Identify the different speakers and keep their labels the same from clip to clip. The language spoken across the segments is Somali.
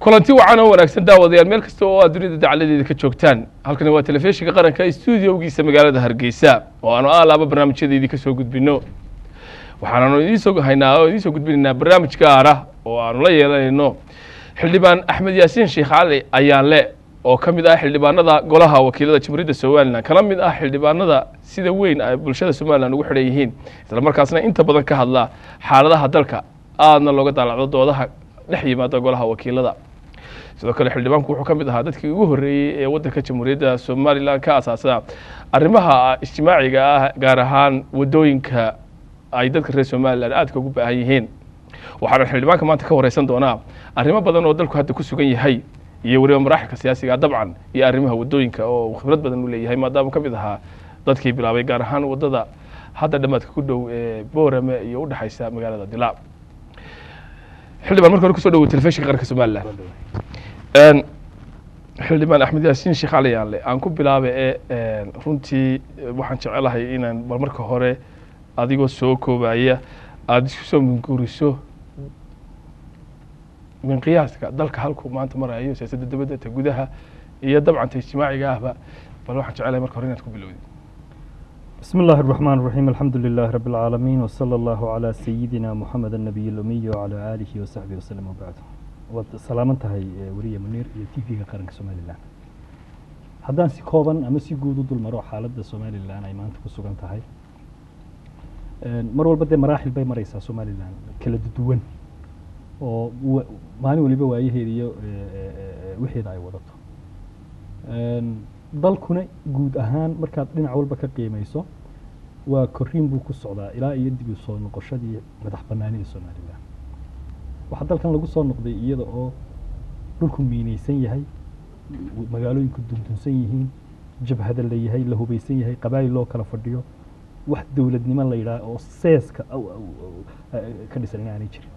Speaker 1: kulanti wacan oo wanaagsan daawadayaal meel kasta oo aad dunida dacaladeeda ka joogtaan halkani waa telefishinka qaranka stuudiowgiisa magaalada hargeysa oo aanu aalaaba barnaamijyadeedii ka soo gudbino waxaananu idiinsoo haynaa oo idiin soo gudbinaynaa barnaamij gaar ah oo aanu la yeelanayno xildhibaan axmed yaasiin sheekh cali ayaanle oo ka mid ah xildhibaanada golaha wakiilada jamhuuriyadda somalilan kala mid ah xildhibaanada sida weyn ay bulshada somalilan ugu xidhan yihiin isla markaasna inta badan ka hadla xaaladaha dalka aadna looga daalacdo doodaha dhex yimaada golaha wakiilada sidoo kale xildhibaanku wuxuu ka mid ahaa dadkii ugu horreeyey ee waddanka jamhuuriyadda somalilan ka asaasa arrimaha ijtimaaciga ah gaar ahaan waddooyinka ay dadka reer somalilan aadka ugu baahan yihiin waxaana xildhibaanka maanta ka wareysan doonaa arrimo badan oo dalku hadda ku sugan yahay iyo weliba maraaxilka siyaasiga dabcan iyo arrimaha waddooyinka oo khibrad badan u leeyahay maadaama ka mid ahaa dadkii bilaabay gaar ahaan waddada hadda dhammaadka ku dhow ee boorame iyo udhexaysa magaalada dilaab xildhibaan marka hore kusoo dhawo telefishinka qaranka somalilan xildhibaan axmed yaasiin sheekh cali yaanle aan ku bilaabe ee runtii waxaan jecelahay inaan bal marka hore adigoo soo koobaya aada isku soo minguriso min qiyaaska dalka halkuu maanta marayo siyaasadda dibadda ta gudaha iyo dabcanta ijtimaaciga ahba bal waxaan jecelahay marka hore inaad ku bilowdid
Speaker 2: بسم الله الرحمن الرحيم الحمد لله رب العالمين وصلى الله على سيدنا محمد النبي الأمي وعلى آله وصحبه وسلم وبعد salaamantahay weriye muniir iyo t v-ga qaranka somalilan haddaan si kooban ama si guud u dul maro xaaladda somalilan ay maanta ku sugan tahay mar walba dee maraaxil bay mareysaa somalilan kala duwan oo maalin waliba waayaheeda iyo wixeeda ay wadato dalkuna guud ahaan markaad dhinac walba ka qiimeyso waa koriin buu ku socdaa ilaa iyo dib u soo noqoshadii madax banaanida somalilan waxaa dalkan lagu soo noqday iyada oo dhulku miineysan yahay magaalooyinku dundunsan yihiin jabhada la yahay la hubeysan yahay qabaayil loo kala fadhiyo wax dowladnimo la yidhaah oo seeska ka dhisan inaanay jirin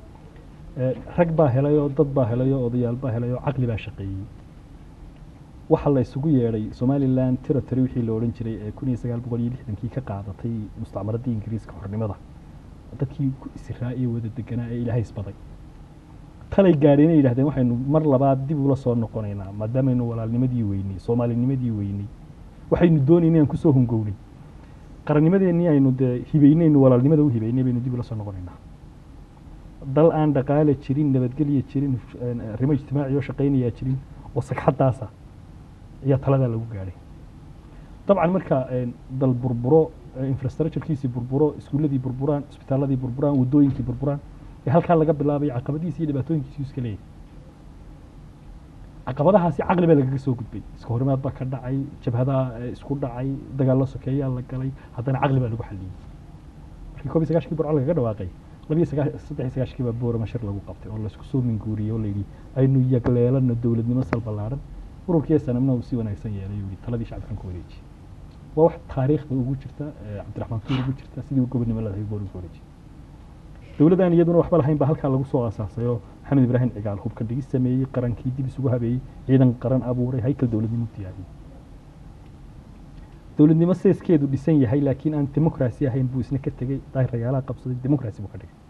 Speaker 2: rag baa helay oo dad baa helay oo odayaal baa helay oo caqli baa shaqeeyey waxa la isugu yeedhay somalilan territory wixii la odhan jiray ee kun iyo sagaal boqol iyo lixdankii ka qaadatay mustacmaradii ingiriiska xornimada dadkii ku isiraa iyo wada deganaa ee ilaahay isbaday talay gaadheenay yidhahdeen waxaynu mar labaad dib ula soo noqonaynaa maadaamaynu walaalnimadii weynay soomaalinimadii weynay waxaynu doonaynay aan kusoo hungownay qarannimadeennii aynu dee hibeynaynu walaalnimada u hibeynay baynu dib ula soo noqonaynaa dal aan dhaqaale jirin nabadgelya jirin arrimo ijtimaaci oo shaqaynayaa jirin oo sagxaddaasa ayaa taladaa lagu gaadhay dabcan marka dal burburo infrastructurekiisii burburo iskuulladii burburaan isbitaaladii burburaan waddooyinkii burburaan ee halkaa laga bilaabay caqabadiisi iyo dhibaatooyinkiisu iska leeyahay caqabadahaasi caqli baa lagaga soo gudbay iska horimaad baa ka dhacay jabhadaha isku dhacay dagaallo sokeeyaa la galay haddana caqli baa lagu xalliyey markii koob iyo sagaashkii burco lagaga dhawaaqay labiyo sagaa saddex iyo sagaashkii baa boorama shir lagu qabtay oo laisku soo minguuriyey oo layidhi aynu yagleelano dowladnimo sal ballaaran ururkii sanamna uu si wanaagsan yeelay yuu yidhi taladii shacabkan ku wareejiyey waa wax taariikhda ugu jirta cabdiraxmaan tuur ugu jirta sidii gobonimo ladahay boor ugu wareejiyey dowladdan iyaduna waxba lahayn baa halkaa lagu soo aasaasay oo maxamed ibraahim cigaal hubka dhigis sameeyey qarankii dib isugu habeeyey ciidan qaran abuuray haykal dowladnimo diyaariyey dowladnimo seeskeedu dhisan yahay laakiin aan demokrasi ahayn buu isna ka tegey daahiragaalaha qabsaday demokrasi buu ka dhigay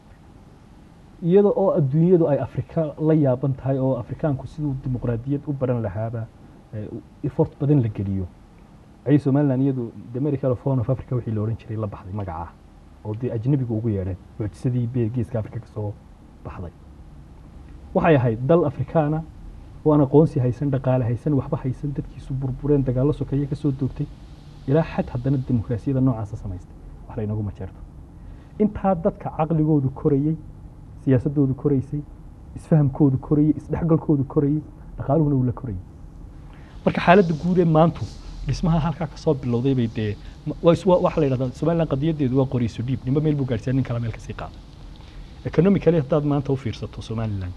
Speaker 2: iyada oo adduunyadu ay afrika la yaaban tahay oo afrikaanku siduu dimuqraadiyad u baran lahaaba effort badan la geliyo ayay somalilan iyadu the medical phone of africa wixii la odhan jiray la baxday magacaa oo dee ajnabigu ugu yeedheen mucjisadii be geeska afrika kasoo baxday waxay ahayd dal afrikaana oo aan aqoonsi haysan dhaqaale haysan waxba haysan dadkiisu burbureen dagaallo sokeeye kasoo doogtay ilaa xad haddana dimuqraasiyada noocaasa samaystay wax laynagu majeerto intaa dadka caqligoodu korayey siyaasadoodu koraysay isfahamkoodu korayey isdhexgalkoodu korayey dhaqaaluhuna uu la korayey marka xaaladda guud ee maantu dhismaha halkaa kasoo bilowday bay dee waxa la yidhahdaa somaliland qadiyadeedu waa qorayso dhiib ninba meel buu gaarsiya nin kala meel kasii qaaday economically haddaad maanta u fiirsato somaliland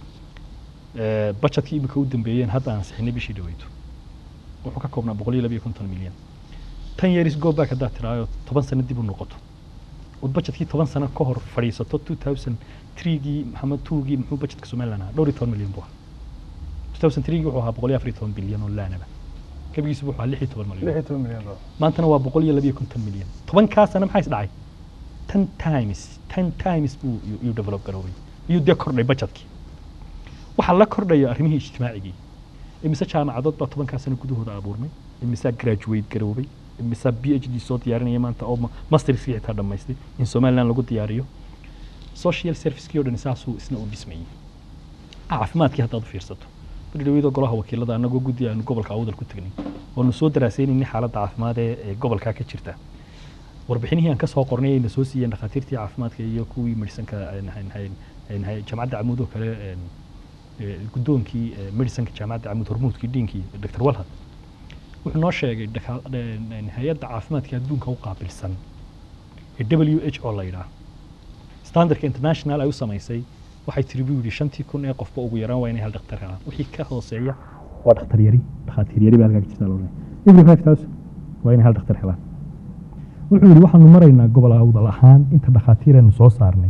Speaker 2: budgetkii imika u dambeeyeen hadda aan sixinay bishii dhaweyto wuxuu ka koobnaa boqol iyo labiyo konton milyan tan years go back haddaad tiraayo toban sano dib u noqoto ood budgetkii toban sano ka hor fadhiisato two thousand threegii maxamed twogii muxuu budgetka somaliland ahaa dhowr iyo toban milyan buu ahaa two thousand threegii wuxuu ahaa boqol iyo afar iyo toban bilyan oo laanaba gabigiisu wuxuu ahaa lix iyo toban
Speaker 1: lix
Speaker 2: milyan
Speaker 1: iyo toban milyan oo
Speaker 2: maantana waa boqol iyo labiyo konton milyan tobankaa sana maxaa is dhacay ten times ten times buu iyuu develop garoobay iyuu dee kordhay budgetkii waxaa la kordhaya arrimihii ijtimaacigii imise jaamacadood baa tobankaa sano gudahooda abuurmay imisaa graduate garoobay imisaa b h d soo diyaarinaya maanta oo ma- masterskii xitaa dhammaystay in somaliland lagu diyaariyo social servicekii oo dhan saasuu isna u dhismayay caafimaadkii haddaad u fiirsato berdhaweyda golaha wakiilada annagoo guddi aanu gobolka awdal ku tegnay oonu soo daraasaynayna xaaladda caafimaad ee ee gobolkaa ka jirta warbixinihii aan ka soo qornay ayna soo siiyeen dhakhaatiirtii caafimaadka iyo kuwii medisanka jaamacadda camuud oo kale een, ee, guddoonkii ee, medisanka jaamacadda camuud hormuudkii dhiinkii dr walhad wuxuu noo sheegay dhaka- een, een, hay-adda caafimaadka adduunka u qaabilsan ee w h o la yidhaah standardka international ay u samaysay waxay tiri buu yidhi shantii kun ee qofba ugu yaraan waa inay hal dhakhtar helaan wixii ka hooseeya waa dhakhtar yari dhakhaatiir yari baa halkaa ka jirta loodhanaya every five thousand waa inay hal dhakhtar helaan wuxuu yidhi waxaanu maraynaa gobol awdal ahaan inta dhakhaatiiraynu soo saarnay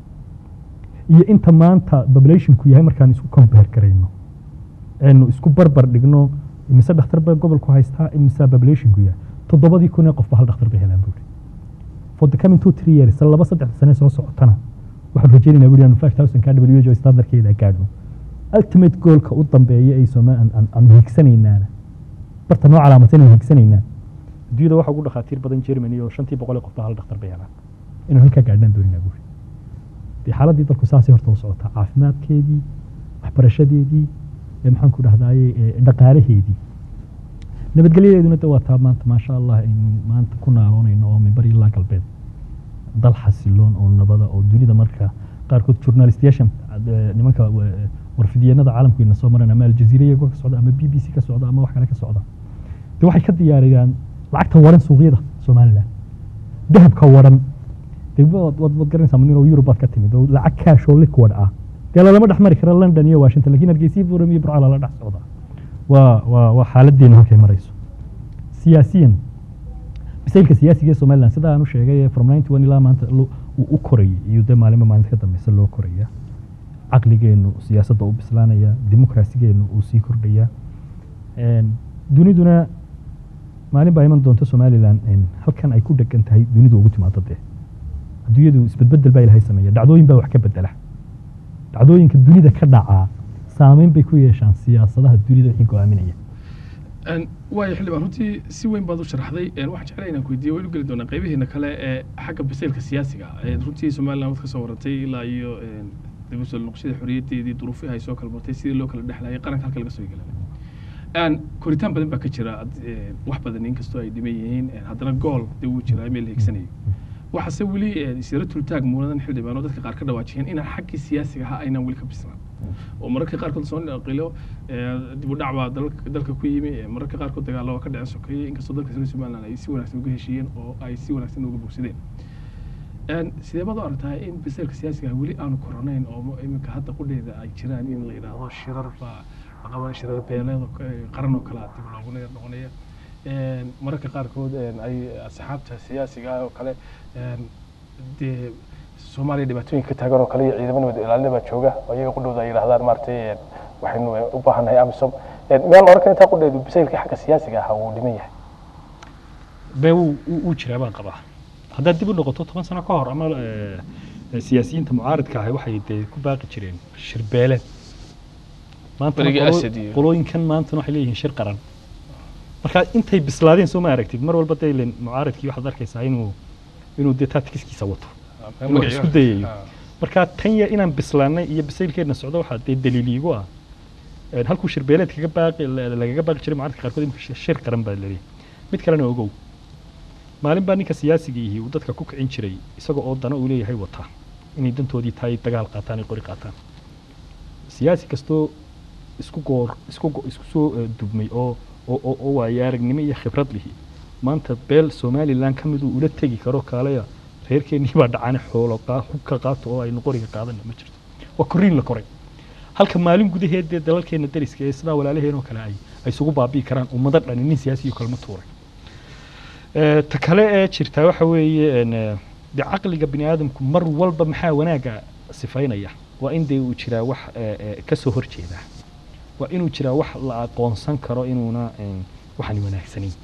Speaker 2: iyo inta maanta populationku yahay markaan isku compare garayno aynu isku barbar dhigno imise dhakhtar baa gobolku haystaa imise populationku yahay toddobadii kun ee qofba hal dhakhtar bay helaan buuri for the coming two three years laba saddex sane soo socotana waxaan rajaynaynaa buuri aanu five thousand ka w h o standardkeeda gaadhno ultimate goalka u dambeeya ay sooma aanu hiigsanaynaana barta noo calaamadsan aynu hiigsanaynaa adduunyada waxaa ugu dhakhaatiir badan germany oo shantii boqol ee qofba hal dhakhtar bay helaan inaan halkaa gaadhnaan dooninaa buuri dee xaaladdii dalku saasay horta u socotaa caafimaadkeedii waxbarashadeedii ee maxaan ku dhahdaaye ee dhaqaalaheedii nabadgelyadeeduna de waa taa maanta maasha allah aynu maanta ku naaloonayno oo mimbar ilaa galbeed dal xasiloon oo nabada oo dunida marka qaarkood journalistiyaashan eh, nimanka wa- warfidiyeenada caalamkeena soo maran ama aljaziira iyagoo ka socda ama b b c ka socda ama wax kale ka socda de waxay ka diyaariyaan lacagta waran suuqyada somaliland dahabka waran de waad waad waad garanaysaa nin oo yurub baad ka timid oo lacag kaash oo liquid ah dee lalama dhex mari kara london iyo washington lakin hargeysa buram iyo burca lala dhex socda waa waa waa xaaladeena halkay marayso siyaasiyan bisaylka siyaasiga ee somaliland sida aan u sheegay from ninety one ilaa maanta lo- uu u korayay iyo dee maalinba maalinta ka dambeysa loo koraya caqligeenu siyaasadda u bislaanaya dimuqraasigeenu uu sii kordhaya Een, duniduna maalin baa iman doonta somaliland een, halkan ay ku dhegan tahay dunidu ugu timaado dee adduunyadu isbedbedel baa ilahay sameeya dhacdooyin baa wax ka bedela dhacdooyinka dunida ka dhacaa saameyn bay ku yeeshaan siyaasadaha dunida wixii go-aaminaya
Speaker 1: Een, waayo xildhibaan runtii si weyn baad u sharaxday Een, waxaan jeclay inaan ku weydiiyo waynu geli doonaa qaybihiina kale ee xagga bisaylka siyaasiga ee runtii somaliland waad ka soo warantay ilaa iyo een, dib u soo noqoshada xorriyaddeedii duruufihii ay soo kala martay sidii loo kala dhexlayay qaranka halka laga soo yeelanay Een, koritaan badan baa ka jira ad- een, wax badan inkastoo ay dhiman yihiin een, haddana gool dee wuu jiraa meel la higsanayo waxaase weli een, isyaro tultaag muuladan xildhibaan oo dadka qaar ka dhawaajiyeen inaan xaggii siyaasiga ahaa aynaan weli ka bislaan oo mararka qaarkood soo naqilo dib u dhac baa dalka dalka ku yimi ee mararka qaarkood dagaalo waa ka dhacen sokeeye inkastoo dalka reer somaliland ay si wanaagsan uga heshiiyeen oo ay si wanaagsan uga bogsadeen Een, sidee baad u aragtaa in bisaylka siyaasiga ah weli aanu koronayn oo mo- iminka hadda qudheeda ay jiraan in la yidhaahdo shirar baa la qaban shirar beeleed oo ka- ee qaran oo kale ah dib loogu ne- noqonaya Een, mararka qaarkood een, ay asxaabta siyaasiga ah oo kale een, dee soomaaliya dhibaatooyinka ka taagan oo kale iyo ciidamo nabad ilaalina baa jooga oo iyaga qudhooda ay yidhahdaan maaragtay een, waxaynu u baahannahay amisom Een, miyaan la oran karin intaa qudheedu bisaylkii xagga siyaasiga ahaa wuu dhiman yahay
Speaker 2: bee wuu wuu- wuu jiraa baan qabaa haddaad dib u noqoto toban sano ka hor ama eh, eh, siyaasiyiinta mucaaridka ahi waxay dee ku baaqi jireen shirbeeleed maantana
Speaker 1: Berigii
Speaker 2: qolo-
Speaker 1: Asad iyo-
Speaker 2: qolooyinkan maantana waxay leeyihiin shir qaran marka intay bislaadeen soo ma aragtid mar walba dee ileen mucaaridkii waxaad arkaysaa inuu inuu dee taatikiskiisa wato inuu isku dayayo marka tan ya inaan bislaanay iyo bisaylkeedna socdo waxaa dee daliil iigu ah Een, halkuu shirbeeleed kaga baaqi la- lagaga baaqi jiray mucaaridka qaarkood imika shir- shir qaran baa laleeyahay mid kalena ogow maalin baa ninka siyaasiga ihi uu dadka ku kicin jiray isagoo oo dana uu leeyahay wataa inay dantoodii tahay dagaal qaataan ay qori qaataan siyaasi kastoo isku goor isku go- isku soo eh, dubmay oo oo oo- oo waayo aragnimo iyo khibrad lihi maanta beel somaliland ka miduu ula tegi karo kaalaya reerkeennii baa dhacane xoolo qaa- hubka qaato oo aynu qoriga qaadana ma jirto waa koriin la koray halka maalin gudaheed dee dalalkeena dariska ee sidaa walaalaheen oo kale ay ay isugu baabi'i karaan ummado dhani nin siyaasiyo kalma tuuray Eh, ta kale ee jirtaa waxa weeye een, eh, dee caqliga bini aadamku mar walba maxaa wanaagga sifaynaya waa in dee uu jiraa wax eh, eh, ka soo horjeeda waa inuu jiraa wax la aqoonsan karo inuuna een, waxani wanaagsanayn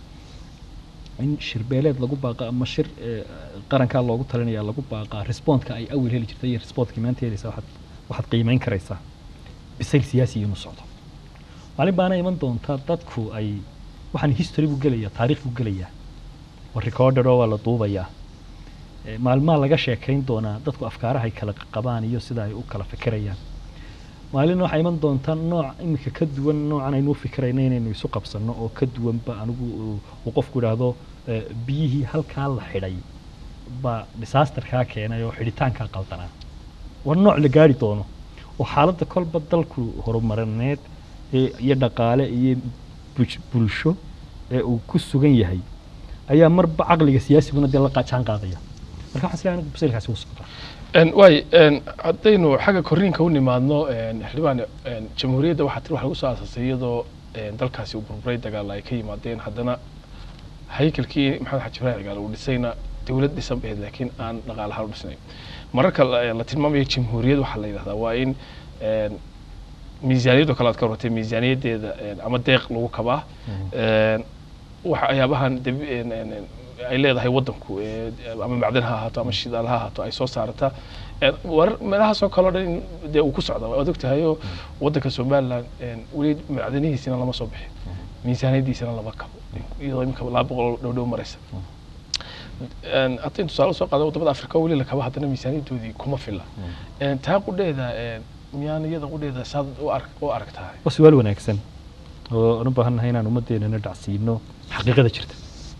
Speaker 2: in shirbeeleed lagu baaqa ama shir eh, qarankaa loogu talinaya lagu baaqaa respondka ay awil heli jirtay iyo respondkii maanta helaysaa waxaad waxaad qiimeyn karaysaa bisayl siyaasi inuu socdo maalin baana iman doonta dadku ay waxaan history buu gelayaa taariikh buu gelayaa waa recorded oo waa la duubayaa Eh, maalmaha laga sheekayn doonaa dadku afkaaraha ay kala qabaan iyo sida ay u kala fikirayaan maalin waxaa iman doonta nooc iminka ka duwan noocan aynu u fikirayna inaynu isu qabsanno oo ka duwanba anigu uu- uu qofku idhaahdo eh, biyihii halkaa la xidhay baa disasterkaa keenay oo xidhitaankaa qaldanaa war nooc la gaari doono oo xaaladda kolba dalku horumarineed ee iyo dhaqaale iyo buj- bulsho ee uu ku sugan yahay ayaa marba caqliga siyaasiguna dee la qa- jaan qaadaya marka waxaan isleeyahay anigu basaylkaasi wuu socdaa
Speaker 1: En, waay en, haddaynu xagga korriinka u nimaadno en, xildhibaan en, jamhuuriyadda waxaa tiri wax lagu soo aasasay iyadoo en, dalkaasi uu burburay dagaal ay ka yimaadeen haddana haykalkii maxamed xaji ibraahim cigaal uu dhisayna dowlad dhisan baheed laakiin aan dhaqaalahaan u dhisnayn mararka la la tilmaamayo jamhuuriyad waxaa la yidhahdaa waa in en, miisaaniyadoo kale aad ka warratay miisaaniyaddeeda en, ama deeq lagu kabaa En, waxyaabahan dabi- en- en- en, ay leedahay waddanku ee, ama macdan ha ahaato ama shidaal ha ahaato ay soo saarata En, warar meelahaasoo kaleo dhan in dee uu ku socda waad ogtahayoo waddanka somaliland en, weli macdanihiisina lama soo bixin miisaaniyaddiisana lama kabo iyadoo iminka laba boqol dhow dhow maraysa En, haddaynu tusaale usoo qaado wadamada afrika oo weli la kabo haddana miisaaniyaddoodii kuma filla En, taa qudheeda en, miyaan iyada qudheeda saad u ark- u aragtahay
Speaker 2: waa su-aal wanaagsan oo aan u baahannahay inaan ummaddeennana dhacsiino xaqiiqada jirta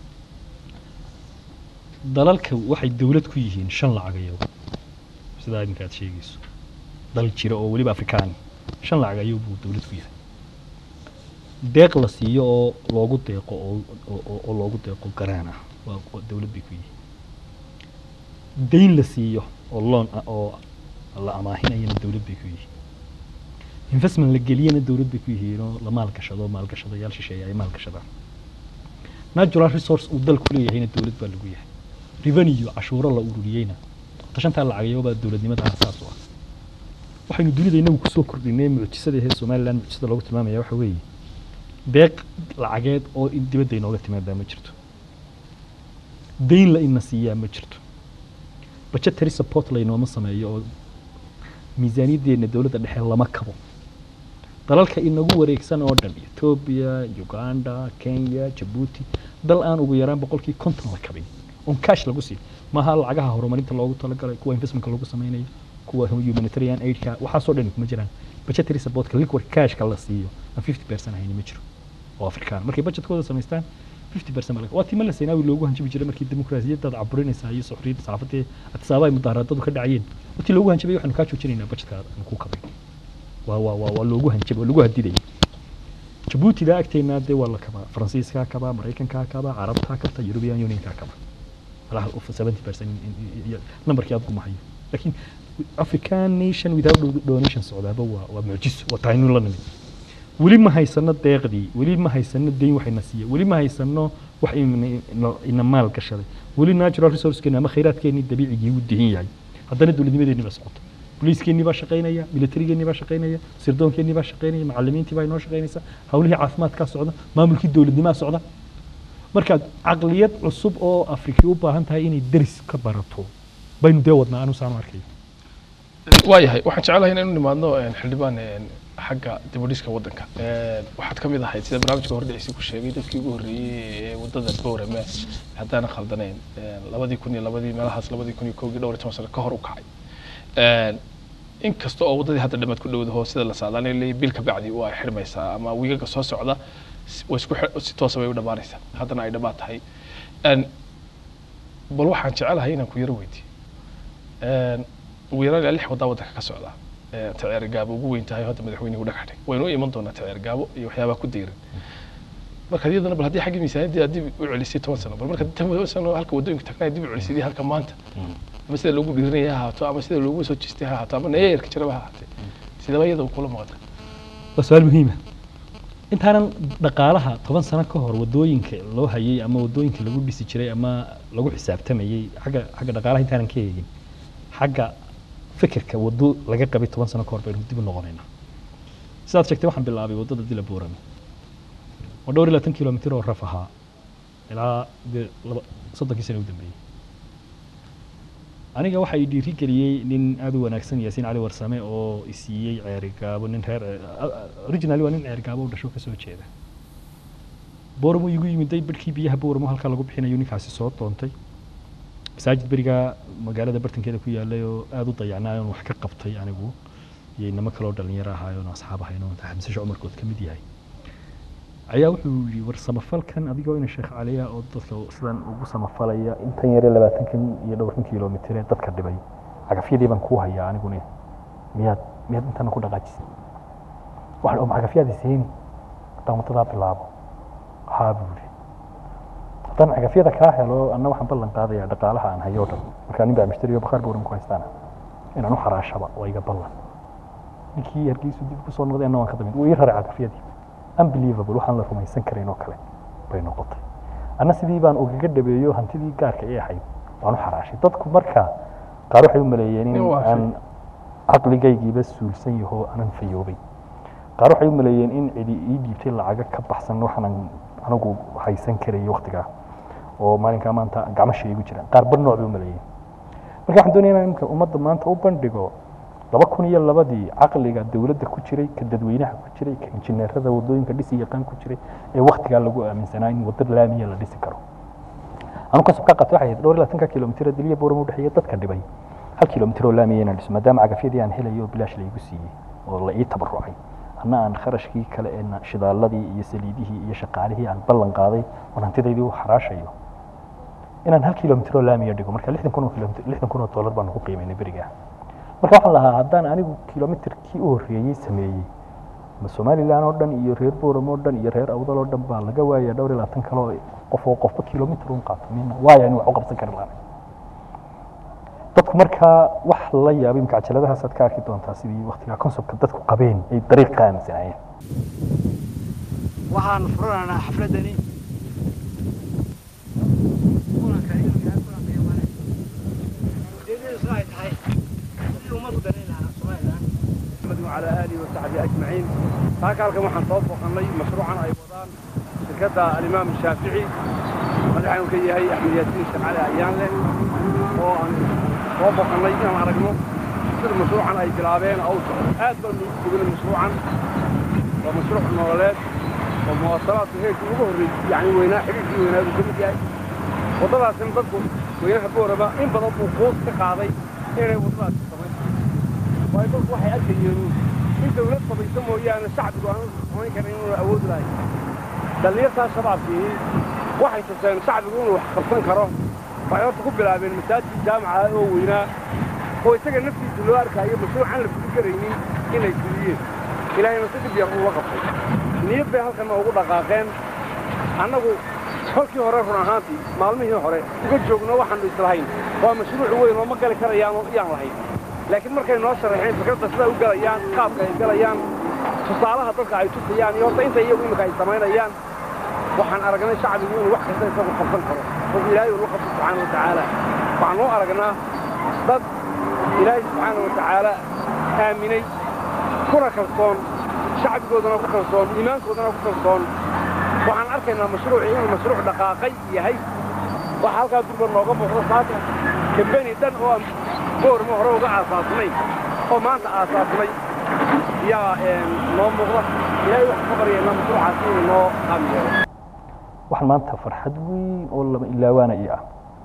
Speaker 2: dalalka waxay dowlad ku yihiin shan lacag ayagu sidaa iminka aad sheegayso dal jira oo weliba afrikaani shan lacag ayagu buu dowlad ku yahay deeq la siiyo oo loogu deeqo oo oo- oo loogu deeqo garaan ah waa waa dowlad bay ku yihiin dayn la siiyo oo loon ah oo la amaahinayana dowlad bay ku yihiin investment la geliyana dowlad bay ku yihiin oo la maalgashado maalgashadayaal shisheeye ay maalgashadaan natural resource uu dalku leeyahayna dowlad baa lagu yahay revenue cashuuro la ururiyeyna tashantaa lacagayobaa dowladnimada aasaas u ah waxaynu dunida inagu kusoo kordhinay mucjisada ahee somaliland mucjisada loogu tilmaamaya waxa weeye deeq lacageed oo in dibadda inooga timaadaa ma jirto dayn la ina siiyaa ma jirto budgetary support laynooma sameeyo oo miisaaniyaddeena dowladda dhexe lama kabo dalalka inagu wareegsan oo dhan etoobiya uganda kenya jabuuti dal aan ugu yaraan boqolkii konton la kabin on cash lagu siin maaha lacagaha horumarinta loogu talagalay kuwa investmentka lagu sameynayo kuwa humanitarian aidka waxaasoo dhan kuma jiraan budgetary supportka liquid cashka la siiyo aan fifty percent ahayni ma jiro oo afrikaan markay budgetkooda samaystaan fifty percent baa waa tima la seenaawi loogu hanjabi jiray markii dimuqraasiyaddaad caburinaysaa iyo soxriyadda saxaafadda atisaaba ay mudaharaadadu ka dhacayeen watii loogu hanjabay waxaanu kaa joojinaynaa budgetka aan ku kabay waa waa waa waa loogu hanjabay waa lagu hadidayay jabuutida agteennaa dee waa la kabaa faransiiskaa kabaa maraykankaa kabaa carabtaa kabta european unionkaa kabaa malaha seventy percent numberkii aad gumahayo laakiin african nation without do- donation socdaaba waa waa mucjiso waa tahay inu la nimid weli ma haysano deeqdii weli ma haysano dayn waxayna siiya weli ma haysano wax ina- ina- ina maal gashaday weli natural resourcekeena ama khayraadkeennii dabiicigii u dihin yahay haddana dowladnimadeennii baa socota boliiskeenii baa shaqaynaya militarigeenii baa shaqaynaya sirdoonkeenii baa shaqaynaya macallimiintii baa inoo shaqaynaysa hawlihii caafimaadkaa socda maamulkii dowladnimaa socda markaad caqliyad cusub oo afriki u baahan tahay inay deris ka barato baynu dee wadnaa anu saanu arkay
Speaker 1: waayahay waxaan jecelahay inaynu nimaadno en, xildhibaan en, xagga dibudhiska waddanka En, waxaad ka mid ahayd sida barnaamijka hordhiciisi ku sheegay dadkii ugu horreeyey ee waddada boorame haddaanan khaldanayn En, labadii kun iyo labadii meelahaas labadii kun iyo kowgii dhowr iyo toban sano ka hor u kacay En, in kasta oo waddadii hadda dhammaad ku dhowdaho sida la saadaanayo leeyahay bil ka bacdi waa ay xidhmaysaa ama wiigaga soo socda s- way isku xidh- si toosa bay u dhammaanaysaa haddana ay dhammaad tahay En, bal waxaan jecelahay inaan ku yaro weydiiyo En, ugu yaraan ilaa lix waddaa waddanka ka socda Ee, taceer gaabo ugu weyn tahay hadda madaxweynuhu dhagax dhig waynu u iman doonaa taceer gaabo iyo waxyaabaha ku deyran marka iyadana bal haddii xaggii miisaaniyadii aad dib u celisay toban sano bal marka toban sano halka waddooyinka tagnaa dib u celisay halka maanta ama sida loogu dhiiranaya ha ahaato ama sida loogu soo jeestay ha ahaato ama nayayarka jiraba ha ahaatee sidaba iyada kula muuqata
Speaker 2: waa su-aal muhiima intaanan dhaqaalaha toban sano ka hor waddooyinka loo hayay ama waddooyinka lagu dhisi jiray ama lagu xisaabtamayey xagga xagga dhaqaalaha intaanan ka eegin xagga fikirka waddo laga qabay toban sano ka hor baynu dib u noqonaynaa sidaad sheegtay waxaan bilaabay waddada dila boorame waa dhowr iyo labaatan kilomitir oo raf ahaa ilaa dee laba soddonkii sano u dambeeyey aniga waxa i dhiiri geliyey nin aad u wanaagsan yaasiin cali warsame oo isiiyey ceerigaabo nin reer originally waa nin ceerigaabo u dhasho kasoo jeeda booramo igu yimiday barhkii biyaha booramo halkaa lagu bixinayo ninkaasi soo doontay masaajid berigaa magaalada bartankeeda ku yaalay oo aada u dayacnaa oon wax ka qabtay anigu iyo inamo kaloo dhalinyaro ahaayo oon asxaab ahayn oo xamsasho cumarkood ka mid yahay ayaa wuxuu yidhi war samafalkan adigoo ina sheekh caliya oo dadka sidan ugu samafalaya intan yare labaatankan iyo dhowrkan kilomitir ee dadka dhibay cagafyadii baan kuu hayaa aniguna miyaad miyaad intana ku dhaqaajisay waxaan oo cagafyaadii seeni haddaan wadadaa bilaabo haa buu yidhi haddaan cagafyada kaa helo anna waxaan ballan qaadayaa dhaqaalaha aan hayo o dhan markaa nin baa mushtariyo bakhaar bowran ku haystaana inaan u xaraashaba waa iga ballan ninkii hargeysu dib kusoo noqday anna waan ka damid wuu ii raray cagafyadii unbelievable waxaan la rumaysan karin oo kale bay noqotay anna sidii baan ugaga dhabeeyo hantidii gaarka ee ahayd waan u xaraashay dadku marka qaar waxay u maleeyeen in
Speaker 1: In waa shay.
Speaker 2: aan caqligaygiiba suulsan yaho aanan fayoobay qaar waxay u maleeyeen in cidi ii dhiibtay lacaga ka baxsan waxaanan anigu haysan karayay waktigaa oo maalinkaa maanta gacmasha igu jiraan qaar bar nooc bay u maleeyeen marka waxaan doonaya inaan imika ummadda maanta u bandhigo laba kun iyo labadii caqliga dowladda ku jiray ka dadweynaha ku jiray ka injineerada wadooyinka dhisi yaqaan ku jiray ee waktigaa lagu aaminsanaa in waddo laamiya la dhisi karo anu kasab ka qatay waxay ahayd dhowr iyo labaatanka kilomitir diliya boorama u dhexeeya dadka dhibay hal kilomitir oo laamiya inaan dhiso maadaama cagafyadii aan helayo oo bilaash laygu siiyey oo la ii tabarucay anna aan kharashkii kale ee na- shidaaladii iyo saliidihii iyo shaqaalihii aan ballan qaaday oon hantidaydii u xaraashayo inaan hal kilomitir oo laamiya dhigo marka lixdan kun oo kilomitir lixdan kun oo dollar baan ku qiimaynay berigaa marka waxaan lahaa haddaan anigu kilomitirkii u horreeyey sameeyey ma somalilan oo dhan iyo reer booram oo dhan iyo reer awdal oo dhan baa laga waaya dhowr iyo labaatan kale oo qof oo qofba kilomitir un qaato mina waaya in wax u qabsan kari lahayn dadku markaa wax la yaabay imka cajaladahaas aad ka arki doontaa sidii waktigaa conceptka dadku qabeen ay dariiq ka aaminsanaayeen
Speaker 3: waxaan furanaynaa xafladani kulanka ilmiga kulanka yamane ujeedadiisu ay tahay sidii ummadu danayn lahaa somalilan
Speaker 4: محمد وعلى آله وصحبه أجمعين هاكا halkan waxaan soo booqannay mashruucan ay wadaan shirkadda alimaam shaafici madaxaanu ka yahay axmed yaasiin shamcali ayaanle oo aan soo booqannay inaan aragno sida mashruucan ay bilaabeen oo u socdo aad baan ugu bognay mashruucan waa mashruuc nololeed oo muwaasalaadka heerkii ugu horreysay yacni weynaa xiriirkii weynaadu ka mid yahay waddadaasina dadku weynaha booraba in badan buu quus ka qaaday inay waddadaasi samayn waayo dadku waxay arkayeen in dawlad samayso mooyaane shacbigu aanu samayn karin inuu awood lahay dhallinyartaa shabaabkii waxay tuseen shacbigu inuu wax qabsan karo waxay horta ku bilaabeen masaajid jaamaca oo weynaa oo isaga naftiisa loo arkaayo mashruucan la fuli karaynin inay fuliyeen ilaahayna si dhib yar uga qabtay niyad bay halkanna ugu dhaqaaqeen annagu kolkii hore run ahaantii maalmihii hore uga joogno waxaanu islahayn waa mashruuc weyn oo ma gali karayaan oo iyaan lahayn laakiin markay noo sharaxeen fikradda siday u galayaan qaabka ay galayaan tusaalaha dadka ay tusayaan iyo horta inta iyagu imika ay samaynayaan waxaan aragnay shacbigu inuu wax kasta isagu qabsan karo oo ilaahay uu la qabto subxaana wa tacaala waxaan noo aragnaa dad ilaahay subxaana wa tacaala aaminay kuna kalsoon shacbigoodana ku kalsoon iimaankoodana ku kalsoon waxaan arkaynaa mashruucii inuu mashruuc dhaqaaqay yahay waxa halkaa durba nooga muuqda saaka kambeni dhan oo aan boorma hore uga aasaasnay oo maanta aasaasnay yaa noo muuqda ilaahay waxaan ka baryaynaa mashruucaasi inuu noo qaamiyeelo
Speaker 2: waxaan maanta farxad weyn oo lama ilaawaana ii ah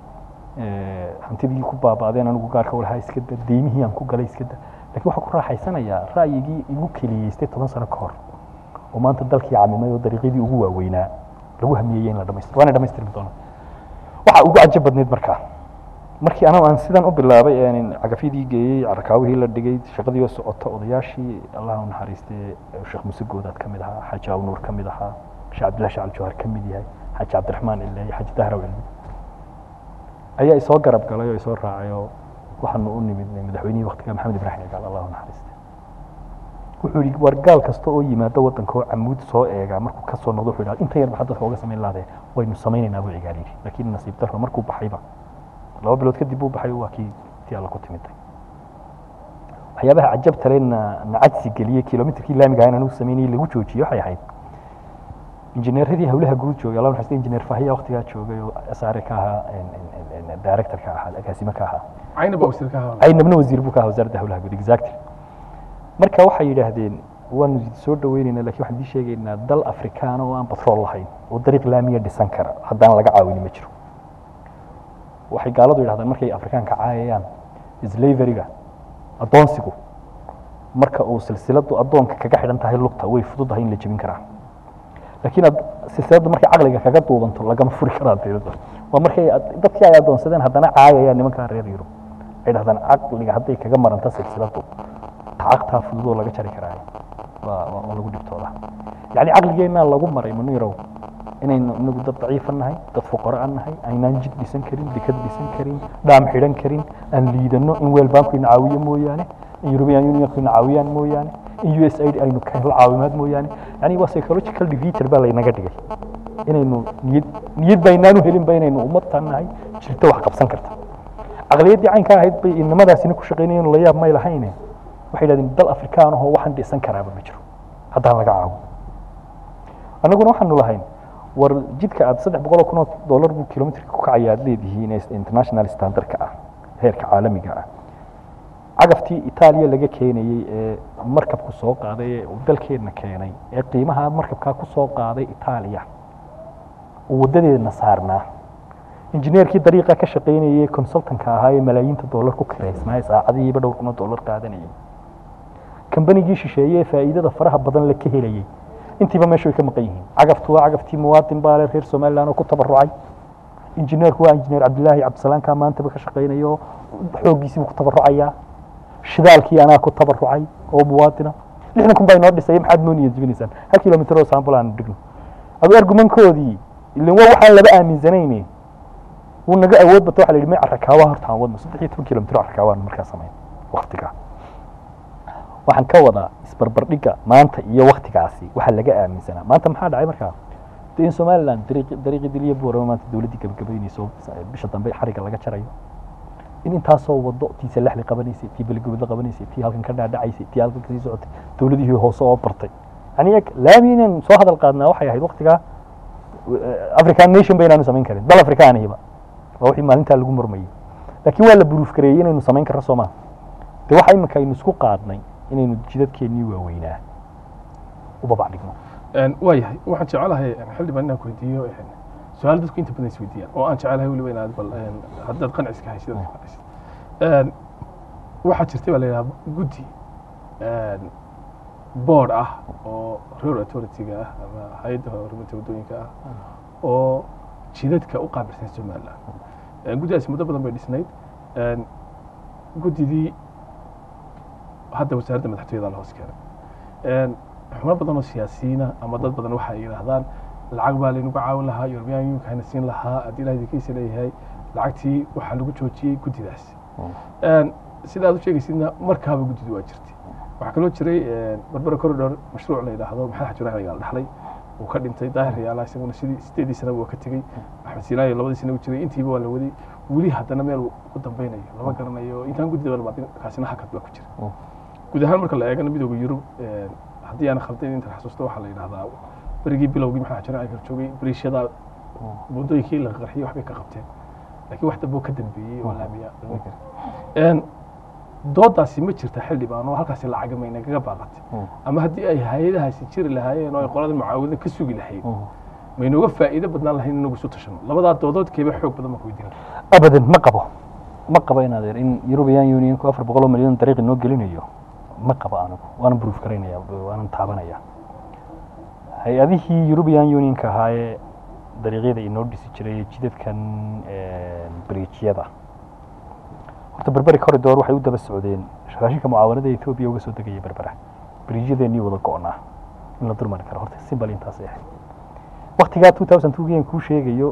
Speaker 2: Eh, hantidii ku baaba'deen anigu gaarka u lahaa iska da deymihii aan ku galay iska da laakiin waxaan ku raaxaysanayaa ra'yigii igu keliyeystay toban sano ka hor oo maanta dalkii camimay oo dariiqyadii ugu waaweynaa lagu hamiyeyey in la dhamaystiro waana dhamaystirmi doona waxaa ugu cajab badneyd markaa markii anagu aan sidan u bilaabay een cagafyadii geeyey carakaawihii la dhigay shaqadii oo socota odayaashii allah u naxariistay sheekh muuse goodaad ka mid ahaa xaaji awnuur ka mid ahaa sheekh cabdillahi shacal jawhar ka mid yahay xaaji cabdiraxmaan cileeye xaaji dahraw cilmi ayaa isoo garab galay oo isoo raacay oo waxaanu u nimid madaxweynihii waktiga maxamed ibraahim cigaal allah u naxariistay wuxuu yidhi war gaal kasta oo yimaado waddanka oo camuud soo eega markuu ka soo noqdo wuxuu yidhi inta yar maxaa dadka uga samayn laadee waynu samaynaynaa buu cigaal yidhi laakiin nasiib darro markuu baxayba laba bilood kadib buu baxay waa kii tii alla ku timiday waxyaabaha cajabta leh na na cajsi geliyey kilomitirkii laamiga ahaan anigu samaynayay lagu joojiyey waxay ahayd injineeradii hawlaha guud joogay allah naxariista injineer fahiya waqtigaa joogay oo asaare ka ahaa director ka ahaa agaasime ka ahaa
Speaker 1: cayna baa wasiir ka ahaa
Speaker 2: aynabna wasiir buu ka ahaa wasaaradda hawlaha guud exactly marka waxay yidhaahdeen waanu soo dhaweynaynaa lakin waxaan idin sheegaynaa dal afrikaana oo aan batrool lahayn oo dariiq laamiya dhisan kara haddaan laga caawini ma jiro waxay gaaladu yidhahdaan markay afrikaanka caayayaan slaveryga addoonsigu marka uu silsiladu addoonka kaga xidhan tahay lugta way fududahay in la jebin karaa laakiin ad- silsiladu markay caqliga kaga duubanto lagama furi karaa dawladda waa markay ad- dadkii ay addoonsadeen haddana caayayaan nimankaa reer yurub ay dhahdaan caqliga hadday kaga maranta silsiladu tacaqtaa fududoo laga jari karaa waa waa- waa lagu dhibtooda yacni caqligeennaa lagu maray munirow inaynu inagu dad daciifa nahay dad fuqaro aan nahay aynaan jid dhisan karin dekad dhisan karin dhaam xidhan karin aan liidano in weel banku ina caawiyo mooyaane in european unionku ina caawiyaan mooyaane in u s aid aynu ka helo caawimaad mooyaane yani waa psychological defeater baa laynaga dhigay inaynu niyad niyad baynaanu helinba inaynu ummadtan nahay jirto wax qabsan karta caqliyaddii caynka ahayd bay inamadaasina ku shaqaynayeen la yaab may lahayne waxay yidhahdeen dal afrikaan ahoo waxaan dhisan karaaba ma jiro haddaan laga caawin annaguna waxaanu lahayn war jidka aad saddex boqol oo kun oo dollar buu kilomitrka ku kacaya aad leedihiin ee international standardka ah heerka caalamiga ah cagaftii itaaliya laga keenayey ee markabku soo qaaday ee uu dalkeenna keenay ee qiimaha markabkaa ku soo qaaday itaaliya uu waddadeedna saarnaa injineerkii dariiqa ka shaqaynayey consultanka ahaa ee malaayiinta dollar ku kiraysnaa ee saacadihiiba dhowr kun oo dollar qaadanayay kambanigii shisheeye ee faa'iidada faraha badan la ka helayey intiiba meesha way ka maqan yihiin cagaftu waa cagaftii muwaadin baale reer somaliland oo ku tabarucay injineerku waa injineer cabdilaahi cabdisalaamka maantaba ka shaqaynaya oo xooggiisiibuu ku tabarucayaa shidaalkii anaa ku tabarucay oo muwaadina lixdan kun baa inoo dhisay maxaad noo niyad jebinaysaan hal kilomitir oo saambul aanu dhigno adu argumankoodii ilan waa waxaan laba aaminsanayne wuu naga awood bato waxa la yidhi may carrakaawa horta aan wadno saddex iyo toban kilomitir oo carrakaawaanu markaa samayn waktigaa waxaan ka wadaa isbarbardhigga maanta iyo waktigaasi waxaa laga aaminsanaa maanta maxaa dhacay markaa de in somaliland dariiqi dariiqii diliya buurama maanta dowladdii gabagabaynayso bisha dambe xariga laga jarayo in intaasoo wado tii salaxli qabanaysay tii beligobadla qabanaysay tii halkan ka dhaadhacaysay tii halkan kasii socotay dowladihii hoose oo bartay yani eg laami inaan soo hadal qaadnaa waxay ahayd waktigaa african nation ba inaanu samayn karin dal afrikaanihiba waa wixii maalintaa lagu murmayey laakiin waa la buruuf gareeyey inaynu samayn karno soo maa de waxa iminka aynu isku qaadnay inaynu jidadkeennii waaweynaa u babac dhigno
Speaker 1: waa yahay waxaan jecelahay xildhibaan inaan ku weydiiyo su-aal dadku inta badan is weydiiyaan oo aan jecelahay weliba inaad bal haddaad qanciska haysid aad qancisid waxaa jirtay baa la yidhaha guddi board ah oo road authority-ga ah ama hay-adda horumarinta waddooyinka ah oo jidadka u qaabilsan somaliland guddidaasi muddo badan bay dhisnayd guddidii hadda wasaaradda madaxtooyada la hoos keenay xubno badan oo siyaasiyiina ama dad badan waxa ay yidhaahdaan lacag baa laynagu caawin lahaa european unionka hayna siin lahaa haddii ilaah idinkiisa leeyahay lacagtii waxaa lagu joojiyey guddidaasi sida aad u sheegaysidna markaaba guddidu waa jirtay waxaa kaloo jiray barbara corridor mashruuc la yidhaahdo maxamed xajur axmed gaal dhaxlay uu ka dhintay daahir yaala isaguna sidii sideedii sanaba waa ka tegey axmed siinaayo labadii sana u jiray intiiba waa la waday weli haddana meel ku dambeynayo lama garanayo intaan guddida balbaadin kaasina hakad baa ku jira guud ahaan marka la eegana midooda yurub haddii aan khaldayn intan xasuusto waxaa la yidhahdaa berigii bilowgii maxaa jira ay joogay bariishada waddooyinkii la qarxiyey waxbay ka qabteen laakiin wax damboo ka dambeeyey oo laamiya lama garin doodaasi ma jirta xildhibaan oo halkaasi lacaga maynagaga baaqatay ama haddii ay hay-adahaasi jiri lahaayeen oo ay qolada mucaawida ka sugi lahayd maynooga faa'iido badnaan lahayn inagu isu tashano labadaa doodood keeba xoog badan baan ku weydiin
Speaker 2: abadan ma qabo ma qabo in adeer in european unionku afar boqol oo milyan dariiq inoo gelinayo ma qabo anigu waanan proof garaynaya waanan taabanaya hay-adihii european unionka ahaayee dariiqyada inoo dhisi jiray jidadkan bridjyada horta berberi corridor waxay u daba socdeen raashinka mucaawanada etoobiya uga soo degaya berbera bridjyadeennii wada go-naa in la durmari karo horta simbal intaasay ahayd waktigaa two thousand two gian kuu sheegayo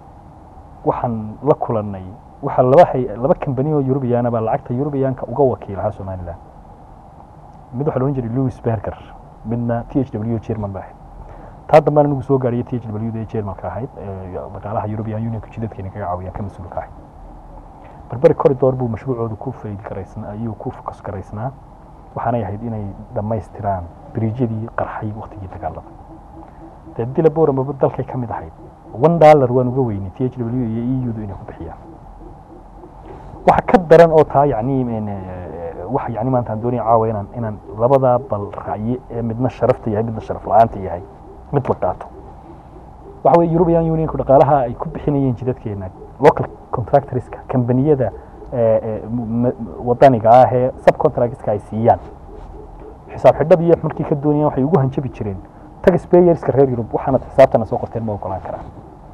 Speaker 2: waxaan la kulannay waxaa laba hay laba kambani oo europeana baa lacagta europeanka uga wakiilahaa somaliland mid waxaa loodhan jiray louis berger midna t h w german ba ahayd taa dambana nagu soo gaadhiyo t h w da germanka ahayd dhaqaalaha european unionka jidadkeena kaga caawiyaan ka mas-uulka ahayd berberi corridor buu mashruucooda ku fayd garaysnaa ayuu ku fokus garaysnaa waxaanay ahayd inay dhammaystiraan biriijyadii qarxay waktigii dagaalada dee dila boramaba dalkay ka mid ahayd one dollar waan uga weynay t h w iyo e u du inay ku bixiyaan waxa ka daran oo taa yacni een, eh, waxa yacni maanta aan doonaya caawa inaan inaan labadaa bal racye ee midna sharafta yahay midna sharaf la-aanta yahay mid la qaato waxa weye european unionku dhaqaalaha ay ku bixinayeen jidadkeena local contractorska kambaniyada eh, eh, m- m- wadaniga ah ee subcontractska ay siiyaan xisaab xidhada iyo markii ka doonayaan waxay ugu hanjabi jireen taxpayerska reer yurub waxaanad xisaabtana soo qorteen ma ogolaan karaan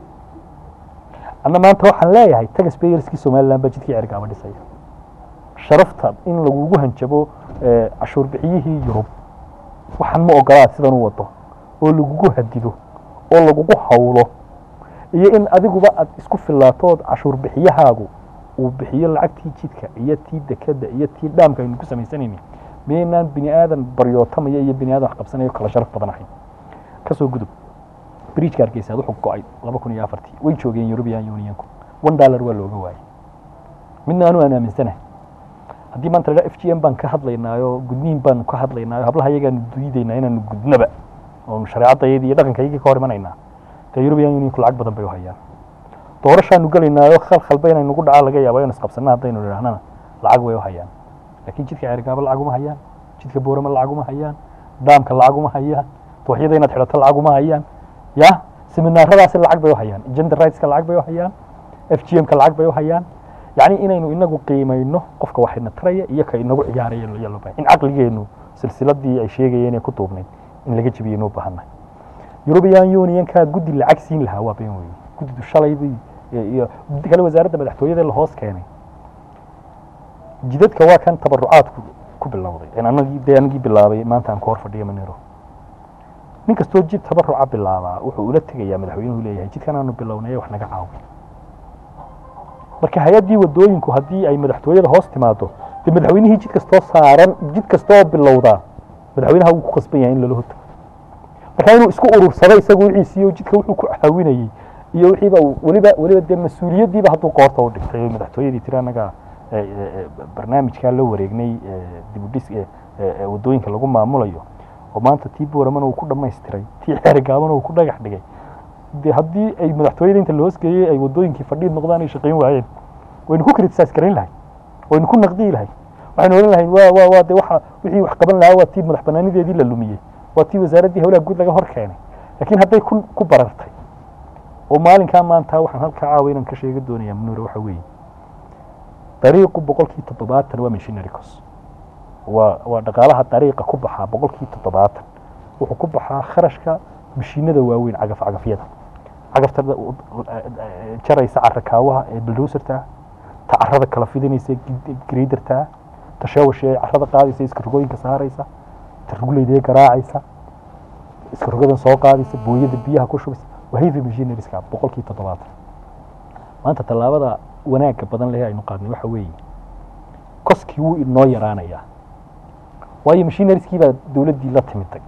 Speaker 2: anna maanta waxaan leeyahay taxpayerskii somaliland baa jidkii cergaaba dhisaya sharafta in lagugu hanjabo eh, cashuur bixiyihii yurub waxaan ma ogolaad sidan u wado oo lagugu hadido oo lagugu hawlo iyo in adiguba aad isku filaato ood cashuur bixiyahaagu uu bixiyo lacagtii jidka iyo tii dekeda iyo tii dhaamka aynu ku samaysanayni miyaynaan bini aadan baryootamaya iyo bini aadan wax qabsanayo kala sharaf badan ahayn kasoo gudub bridgeka hargeysa wuxuu go-ay laba kun iyo afartii way joogeen european unionku one dollar waa looga waayay midna anu aan aaminsanahay haddii maanta la f g m baan ka hadlaynaayo gudniin baanu ka hadlaynaayo hablaha iyagaanu diidaynaa inaanu gudnaba oonu shareecadayadii iyo dhaqankayagii ka hor imanaynaa dee european unionku lacag badan bay u hayaan doorashaanu gelaynaayo khalkhalba inay nagu dhacaa laga yaaba inu isqabsanna haddaynu idhaahnana lacag way u hayaan laakiin jidka ceergaaba lacag uma hayaan jidka boorama lacag uma hayaan dhaamka lacag uma hayaan dooxyada inaad xidhato lacag uma hayaan ya seminaaradaasi lacag bay u hayaan gender rightska lacag bay u hayaan f g m-ka lacag bay u hayaan yacni inaynu inagu qiimayno qofka waxayna taraya iyo ka inagu ciyaaraya ayaa loo bahay in caqligeenu silsiladii ay sheegayeen ee ku duubnayd in laga jabiyo inuu baahannahay european unionka guddi lacag siin lahaa waa been weeye guddidu shalaybii iyo guddi kale wasaaradda madaxtooyada la hoos keenay jidadka waa kan tabarucaadku ku bilowday en anagii dee anagii bilaabay maanta aan ku hor fadhiya manero nin kastoo jid tabaruca bilaabaa wuxuu ula tegayaa madaxweynuhu leeyahay jidkan aanu bilownay wax naga caawi marka hay-addii wadooyinku haddii ay madaxtooyada hoos timaado dee madaxweynihii jid kastoo saaran jid kastoo bilowdaa madaxweynaha wuu ku qasban yahay in lala hortago marka inuu isku urursado isagu wixiisiiyo jidka wuxuu ku caawinayey iyo wixiiba uu- weliba weliba dee mas-uuliyaddiiba hadduu qoorta u dhigtay oo madaxtooyadii tiri annaga eh, eh, eh, barnaamijkaa la wareegnay eh, dib u dhis eh, eh, eh, wadooyinka lagu maamulayo oo maanta tii booramana uu ku dhammaystiray tii xeerigaabana uu ku dhagax dhigay dee haddii ay madaxtooyada inta la hoosgeeyey ay wadooyinkii fadhiid noqdaan ay shaqayn waayeen waynu ku criticize garayn lahay waynu ku naqdiyi lahay waxaynu odhan lahayn waa waa waa de waxa wixii wax qaban lahaa waa tii madax banaanideedii la lumiyey waa tii wasaaraddii howlaha guud laga hor keenay laakiin hadday ku ku barartay oo maalinkaa maanta waxaan halkaa caawa inaan ka sheega doonayaa manuure waxa weeye dariiqu boqolkii toddobaatan waa missionary cost waa waa dhaqaalaha dariiqa ku baxaa boqolkii toddobaatan wuxuu ku baxaa kharashka mashiinada waaweyn cagaf cagafyada cagafta jaraysa carakaawaha ee buldowserta ta carada kala fidinaysa greyderta ta sheewashe ee carada qaadaysa iska rogooyinka saaraysa ta ruguleyda ee garaacaysa iska rogadan soo qaadaysa booyada biyaha ku shubaysa waa heavy machinerieska boqolkii toddobaatan maanta tallaabada wanaagga badan leh aynu qaadnay waxa weeye koskii wuu inoo yaraanayaa waayo machinerieskii baa dowladdii la timiday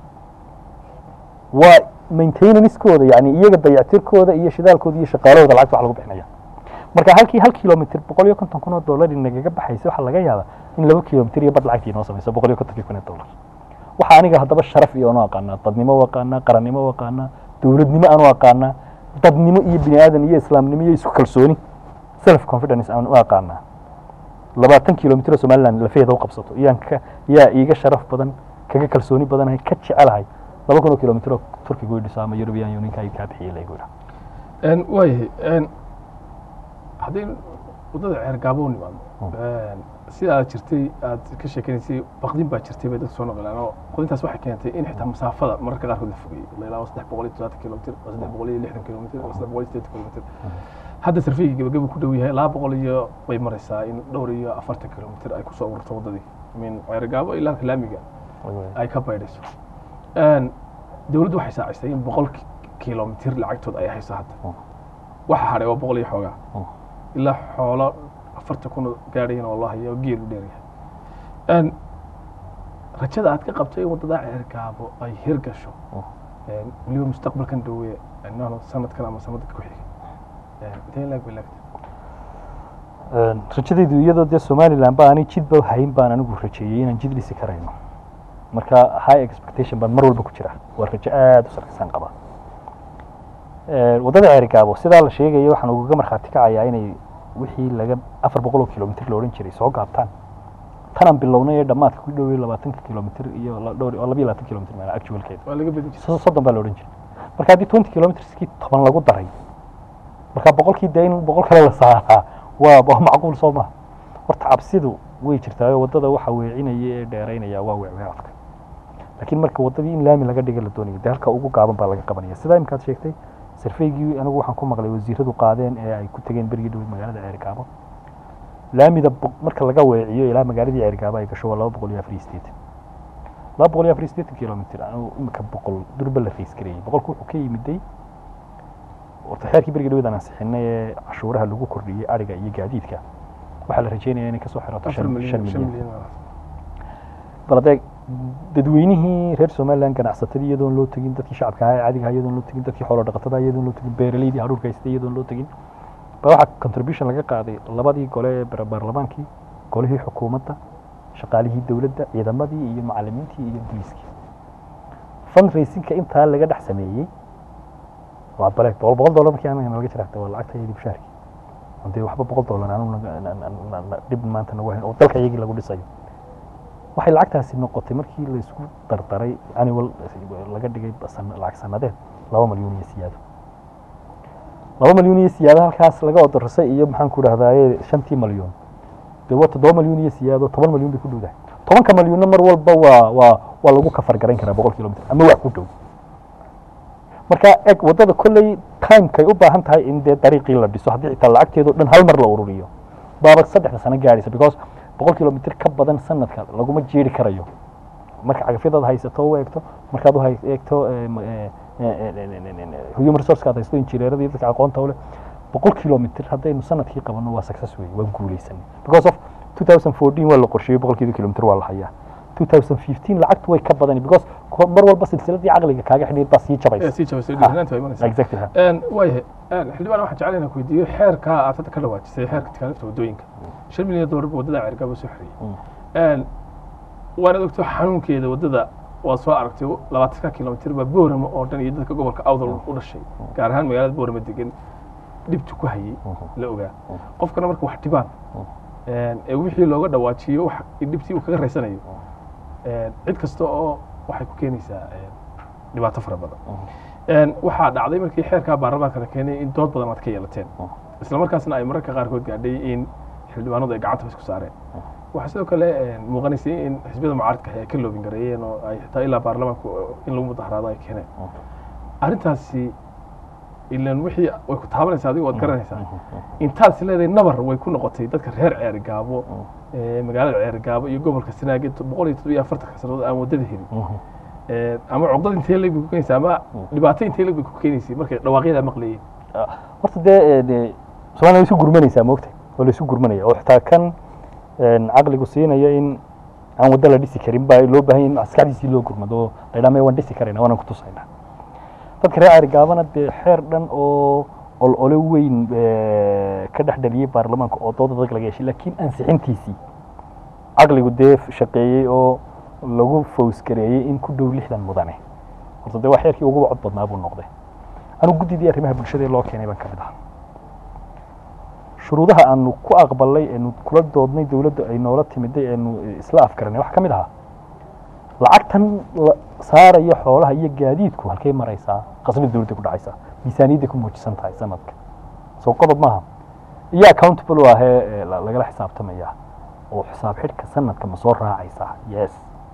Speaker 2: waa maintenancekooda yani iyaga dayactirkooda iyo shidaalkooda iyo shaqaalahooda lacagta wax lagu bixinaya marka halkii hal kilomitr boqol iyo konton kun oo dollar nagaga baxaysa waxaa laga yaabaa in laba kilomitr iyo bad lacagtii inoo samayso boqol iyo kontonkii kun oo dollar waxaa aniga haddaba sharaf iyo anu aqaanaa dadnimo u aqaanaa qarannimo u aqaanaa dowladnimo aanu aqaanaa dadnimo iyo bini aadan iyo islaamnimo iyo isku kalsooni self confidence aan u aqaanaa labaatan kilomitr oo somaliland lafeeda u qabsato iyaan ka yaa iiga sharaf badan kaga kalsooni badanahay ka jecelahay laba kun oo kilomitr oo turkiga u dhiso ama european unionka ay kaa bixiyay laygu idhaa
Speaker 1: waayahay haddii waddada ceergaabo u nimaadno sida aad jirtay aad ka sheekanaysay baqdin baa jirtay bay dadku soo noqolaan oo qodintaas waxay keentay in xitaa masaafada mararka qaarkood la fogeeyey la ilaa saddex boqol iyo toddobaatan kilomitr oo saddex boqol iyo lixdan kilomitr oo saddex boqol iyo siddeetan kilomitr hadda sarfeyga gebageba ku dhow yahay laba boqol iyo bay maraysaa in dhowr iyo afartan kilomitr ay kusoo ururto waddadii min ceergaabo ilaa laamiga ay ka baydhayso dowladdu waxay saacisay in boqol kilomitr lacagtood ay hayso hadda waxa hadhay waa boqol iyo xoogaa ilaa xoolo afartan kun gaadhayan oo loo hayo geelu dheeryahay rajada aad ka qabto in waddada ceergaabo ay hirgasho weliba mustaqbalkan dhowe nano sanadkan ama sanadka ku xigay intee laag bay laagta
Speaker 2: rajadaydu iyadoo dee somaliland ba aanay jidba hayn baan anigu rajeeyey inaan jid dhisi karayno marka high expectation baan mar walba ku jira waa rajo aada u sarkisaan qabaa
Speaker 5: Eh, waddada ceerigaabo sidaa la sheegayo waxaan ugaga markhaati kacayaa inay wixii laga afar boqol oo kilomitr la odhan jiray soo gaabtaan tanaan bilownay ee dhammaadka ku dhowey labaatanka kilomitr iyo la- dhowr oo labiyo labaatan kilomitr meela actualkeeda
Speaker 1: waa laga bedin jiray
Speaker 5: so- soddon baa la odhan jiray marka haddii twenty kilometerskii toban lagu daray marka boqolkii dee in boqol kale la saaraa waa waa macquul soo maha horta cabsidu way jirtaa oo waddada waxa weecinaya ee dheeraynaya waa weecweecadka laakiin marka waddadii in laami laga dhiga la doonayo dee halka ugu gaaban baa laga qabanaya sidaa imikaad sheegtay sarfeygii anigu waxaan ku maqlay wasiiradu qaadeen ee ay ku tegeen berigii dhaweyd magaalada ceergaabo laamida bo- marka laga weeciyo ilaa magaaladii ceergaabo ay gasho waa laba boqol iyo afar iyo siddeetan laba boqol iyo afar iyo siddeetan kilomitr anigu imika boqol durba la rays gareeyey boqolku wuxuu ka yimiday horta xeerkii berigii dhaweyd aan ansixinay ee cashuuraha lagu kordhiyey adhiga iyo gaadiidka waxaa la rajeynaya inay kasoo xirato
Speaker 1: afar
Speaker 5: shan shan
Speaker 1: milyan shan
Speaker 5: milyan
Speaker 1: milyan
Speaker 5: bal adeeg dadweynihii reer somaliland ganacsatadii iyadoon loo tegin dadkii shacabka ahaa ee caadiga ahaa iyadoon loo tegin dadkii xoolo dhaqatada iyadoon loo tegin beeraleydii hadhuurka haystay iyadoon loo tegin ba waxaa contribution laga qaaday labadii gole ee bar- baarlamaankii golihii xukuumadda shaqaalihii dowladda ciidamadii iyo macalimiintii iyo booliiskii fundraisingka intaa laga dhex sameeyey waa bale boqol boqol dollar markii anaga nalaga jira waa lacagta iyadii bishaarkii dee waxba boqol dollar aanu naga- na- na- na- na- dhib maanta nagu hayn oo dalka iyagii lagu dhisayo waxay lacagtaasi noqotay markii la isku dardaray annual laga dhigay san- lacag sanadeed laba malyuun iyo siyaado laba malyuun iyo siyaado halkaas laga odorsay iyo maxaan ku dhahdaye shantii malyuun dee waa toddoba malyuun iyo siyaado toban malyuun bay ku dhowdahay tobanka malyuunna mar walba waa waa waa lagu kafar garayn karaa boqol kilomitr ama wax ku dhow marka eg waddada kolley timekay u baahan tahay in dee dariiqii la dhiso haddii xitaa lacagteedo dhan hal mar la ururiyo baaba saddexda sano gaadhaysa because boqol kilomitr ka badan sanadka laguma jeeri karayo marka cagafyadaad haysato u eegto markaad u hay- eegto eh, ma- eh, eh, eh, human resourcekaad haysto injineerada iyo dadka aqoonta u leh boqol kilomitr haddaynu sanadkii qabanno waa success wey waa guulaysanay because of 2014 waa la qorsheeyey boqolkiiba kilomitr waa la hayaa 2015 lacagtu way ka badani because ko- mar walba silsiladii caqliga kaaga xidhiid baa sii
Speaker 1: ee
Speaker 5: jabaysa
Speaker 1: sii jabaysay dhiiranaanta waa imanaysaa
Speaker 5: exactly ha.
Speaker 1: Een, waayahay een, xildhibaan waxaan jeclahay inaan ku weydiiyo xeerka aad hadda ka dhawaajisay xeerka tikaalinta waddooyinka shan milyan doolar buu waddada ceergaabo soo xiriyey Een, waanaad ogto xanuunkeeda waddada waa soo aragtay labaatanka kilomitr baa boorama oo dhan iyo dadka gobolka awdal u dhashay gaar ahaan magaalada boorama degan dhibtu ku hayay la ogaa qofkana marka wax dhibaan een, ee wixii looga dhawaajiyo wax dhibtii uu kaga raysanayo een, cid kasta oo waxay ku keenaysaa een, dhibaato fara badan Een, waxaa dhacday markii xeerkaa baarlamaanka la keenay in dood badan aad ka yeelateen isla markaasna ay mararka qaarkood gaadhay in xildhibaanadu ay gacanta isku saareen waxaa sidoo kale een, muuqanaysay in xisbiyada mucaaradka ay ka loobin gareeyeen oo ay xitaa ilaa baarlamaanku in lagu mudaharaado ay keeneen arrintaasi ilan wixii way ku taabanaysaa adigu waad garanaysaa intaad is leedahay nabar way ku noqotay dadka reer ceerigaabo ee magaalada ceerigaabo iyo gobolka sanaag boqol iyo toddobiyo afartanka sannadood aan waddada helin Ee, ama cuqdad intee leeg bay ku keenaysaa ama dhibaato intee leeg bay ku keenaysay markay dhawaaqyada maqlayeen
Speaker 5: horta dee eh, dee soomaaliya way isu gurmanaysaa moogtay waa la isu gurmanaya oo xitaa kan een, caqligu siinaya in aan waddo la dhisi karin baa loo baahan yahay in maskaxdiisii loo gurmado oo la yidhaha "Maya, waan dhisi karayna waanaan ku tusaynaa dadka reer carigaabana dee xeer dhan oo ol ole weyn eh, ka dhex dhaliyey baarlamaanka oo dooda dadka laga yeeshay laakiin ansixintiisii caqligu dee shaqeeyey oo lagu fawsgareeyey in ku dhow lixdan mudane horta dee waa xeerkii ugu cod badnaa buu noqday anigu guddidii arrimaha bulshada ee loo keenay baan ka mid ahaa shuruudaha aanu ku aqbalay eenu kula doodnay dowladda ay noola timiday eenu isla afgaranay waxaa ka mid ahaa lacagtan la saarayo xoolaha iyo gaadiidku halkay maraysaa qasnada dowladda ku dhacaysaa miisaaniyadday ku muujisan tahay sanadka soo qodob maaha iyo accountable u ahee ee la- lagala xisaabtamaya oo xisaab xidhka sanadka ma soo raacaysaa yes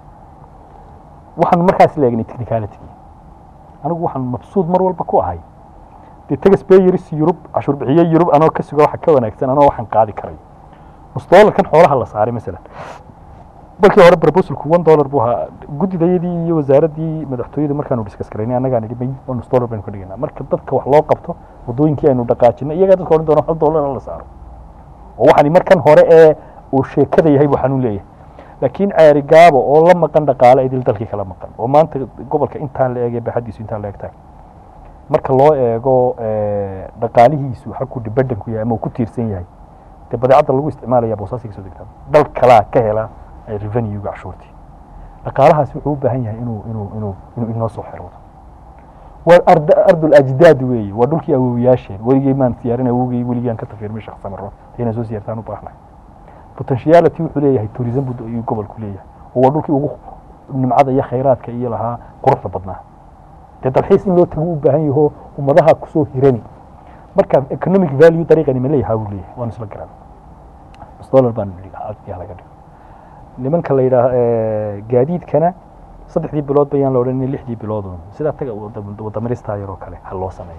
Speaker 5: waxaanu markaas la eegnay technicality anigu waxaan mabsuud mar walba ku ahay dee tagasbayers yurub cashuur bixiye yurub anoo ka suga waxa ka wanaagsan anoo waxaan qaadi karayo nus doolarkan xoolaha la saaray masalan markii hore proposalku one dollar buu ahaa guddidayadii iyo wasaaraddii madaxtooyada markaanu discuss garaynay annagaan idhi may oo nus dollar baynu ka dhigaynaa marka dadka wax loo qabto waddooyinkii aynu dhaqaajinay iyagaa dadka odhan doona hal dollar la saaro oo waxani markan hore ee uu sheekada yahay buu xanuun leeyahay laakiin ceeri gaabo oo la maqan dhaqaale idil dalkii kala maqan oo maanta gobolka intaan la eegay baaxadiisu intaan la eegtahay marka loo eego eh, dhaqaalihiisu xagku dibadhan ku yahay ama uu ku tiirsan yahay dee badeecadda lagu isticmaalaya boosaasi kasoo degtaa dal kalaa ka hela eh, revenue-ga cashuurtii dhaqaalahaasi wuxuu u baahan yahay inuu inuu inuu inuu inoo soo xiroodo waa arda ardul ajdaad weeye waa dhulkii awowiyaasheen weligey maan siyaarin awowgey weligaan ka tafiirmay sheekh samaro inaan soo siyaartaan u baahnay potentiality wuxuu leeyahay tourism buu ayuu gobolku leeyahay oo waa dhulkii ugu nimcada iyo khayraadka iyo lahaa quruxda badnaa dee dalxiis in loo tago u baahan yaho ummadaha kusoo hirani marka economic value dariiqani ma leeyahay buu leeyahay waanu isla garan nus dollar baan yaa laga dhigo nimanka la yidhaah gaadiidkana saddexdii bilood bayaan la odhan lixdii biloodun sidaa taga wadamarista yaroo kale ha loo sameeyo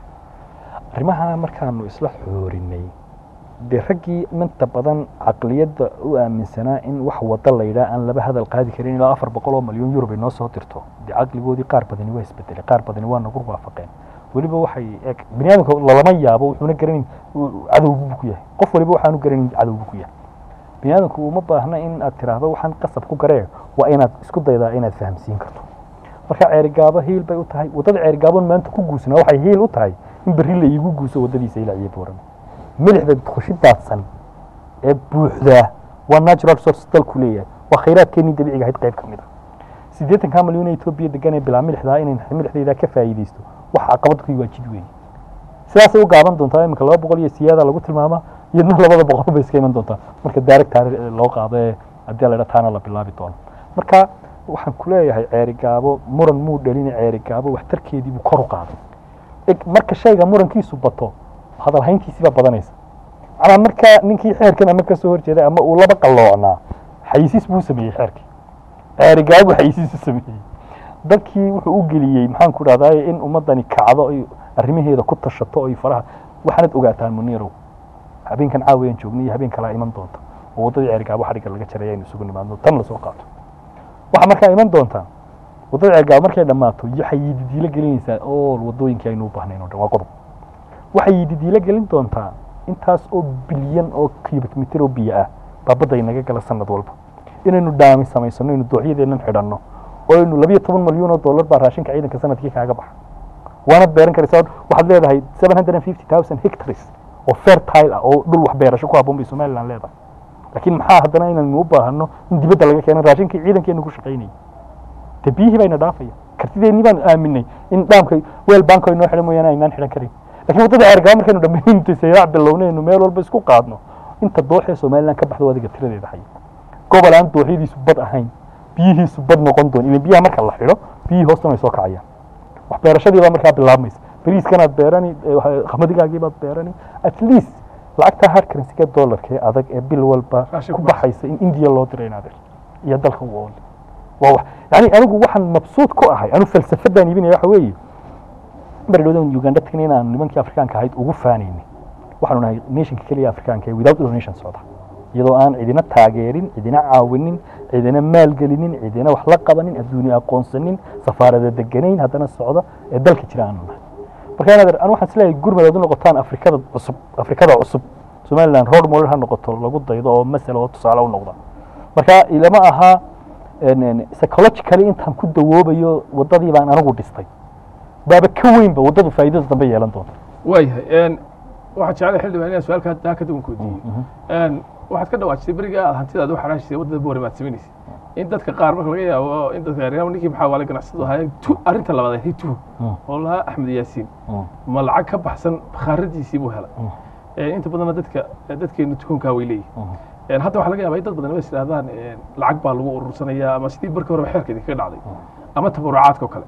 Speaker 5: arrimaha markaanu isla xoorinay dee raggii inta badan caqliyadda u aaminsanaa in wax wada la yidhaah aan laba hadal qaadi karin ilaa afar boqol oo malyan yurub ay noo soo dirto dee caqligoodii qaar badani waa isbedelay qaar badani waa nagu waafaqeen weliba waxay eg bini aadamka lalama yaabo wuxuuna garanin cadow buu ku yahay qof waliba waxaanu garanin cadow buu ku yahay bini aadamku uma baahna in aad tiraahdo waxaan qasab ku garee waa inaad isku daydaa inaad fahamsiin karto marka ceerigaabo hiil bay u tahay waddada ceerigaabon maanta ku guusnaa waxay hiil u tahay in berri la iigu guuso waddadiisa ilaa iyo booran milixda kushi daadsan ee buuxdaa waa natural source dalku leeyahay waa khayraadkeenii dabiiciga ahayd qayb ka mid a siddeetankaa malyan ee etoobiya degan ee bilaa milixdaa inay milixdaydaa ka faa'iidaysto wax caqabad ku waa jid weeye sidaasay u gaaban doontaa iminka laba boqol iyo siyaada lagu tilmaamaa iyadna labada boqol bay iska iman doontaa marka daarig taari loo qaado ee haddii la idhaa taana la bilaabi doono marka waxaan ku leeyahay ceerigaabo muran muu dhalina ceerigaabo waxtarkeedii buu kor u qaaday marka shayga murankiisu bato hadalhayntiisii baa badanaysa macnaa markaa ninkii xeerkan ama ka soo horjeeday ama uu laba qalloocnaa xayisiis buu sameeyey xeerkii ceerigaabo xayisiis u sameeyey dadkii wuxuu u geliyey maxaan ku dhahdaa in ummadani kacdo ay arrimaheeda ku tashato ay faraha waxaanad ogaataan muniirow habeenkan caawayaan joognay iyo habeen kalaa iman doonta oo waddadii ceerigaabo xadhigga laga jaray aynu isugu nimaadno tan lasoo qaato waxaa markaa iman doontaa waddada ceerigaabo markay dhammaato waxay yididiilo gelinaysaa ool waddooyinkii aynu u baahnayn oo dhan waa qodob waxay yididiilo gelin doontaa intaas oo bilyan oo cubic mitir oo biyo ah baa badda inaga gala sanad walba inaynu dhaami samaysano aynu dooxyadeennan xidhanno oo aynu labiyo toban malyan oo dollar baa raashinka ciidanka sanadkii kaaga baxa waanad beeran karaysaa waxaad leedahay seven hundred and fifty thousand hectares oo fertile ah oo dhul wax beerasho ku habboon bay somaliland leedahay laakiin maxaa haddana inaynu u baahano in dibadda laga keeno raashinkii ciidankeenu ku shaqaynayay dee biyihii bayna dhaafaya kartideennii baan aaminay in dhaamka weel banko inoo xidhan mooyaane aynaan xidhan karin lakiin waddada ceergaba markaynu dhammaynta sayaac bilownaynu meel walba isku qaadno inta dooxee somaliland ka baxdo adiga tiradeeda haya gobol aan dooxyadiisu bad ahayn biyihiisu bad noqon doon ilan biyaha marka la xidho biyihii hoostan way soo kacayaan wax beerashadii baa markaa bilaabmaysa beriiskanaad beerani qamadigaagii beerani at least lacagta hard currency-ga dollarka ee adag ee bil walba
Speaker 1: Raashin
Speaker 5: ku
Speaker 1: ku
Speaker 5: baxaysa in indiya loo diray inaad iyo dalka u ool waa wax yani anigu waxaan mabsuud ku ahay anu falsafadaan iibinaya waxa weeye berdhowdan uganda tagna in aanu nimankii afrikaanka ahayd ugu faanaynay waxaanu nahay nationka keliya afrikaanka ee without donation socda iyadoo aan cidina taageerin cidina caawinin cidina maalgelinin cidina wax la qabanin adduunya aqoonsanin safaarada deganayn haddana socda ee dalka jira aanu nahay marka inaad anu waxaan isleeyahay gurmad aad u noqotaan afrikada cusub afrikada cusub somaliland road model ha noqoto lagu daydo oo masala oo tusaale u noqda marka ilama aha en- en, psychologically intaan ku dawoobayo waddadii baan anigu dhistay baaba ka weynba waddadu faa'iidada dambe yeelan doonta
Speaker 1: waayahay waxaan jeclay xildhibaan inaan su-aalka daa ka duwan weydiiyo waxaad ka dhawaajisay beriga aad hantidaad u xaraashisay waddada boore baad samaynaysa in dadka qaar marka laga yaabo in dadka reer ninkii maxaa waale ganacsadu ahaa tu arrinta labaad ahayd tuhu
Speaker 5: Mm.
Speaker 1: oo lahaa axmed yaasiin
Speaker 5: Mm.
Speaker 1: ma lacag ka baxsan bakhaaradiisii buu helay
Speaker 5: Mm.
Speaker 1: Eh, inta badanna dadka dadkeenu tuhunkaa way leeyihin
Speaker 5: Mm.
Speaker 1: En hadda waxaa laga yaabaa in dad badan is idhahdaan en, lacag baa lagu urursanayaa ama sidii markii horeba xeerkeedii kaga dhacday ama tabarucaadka oo kale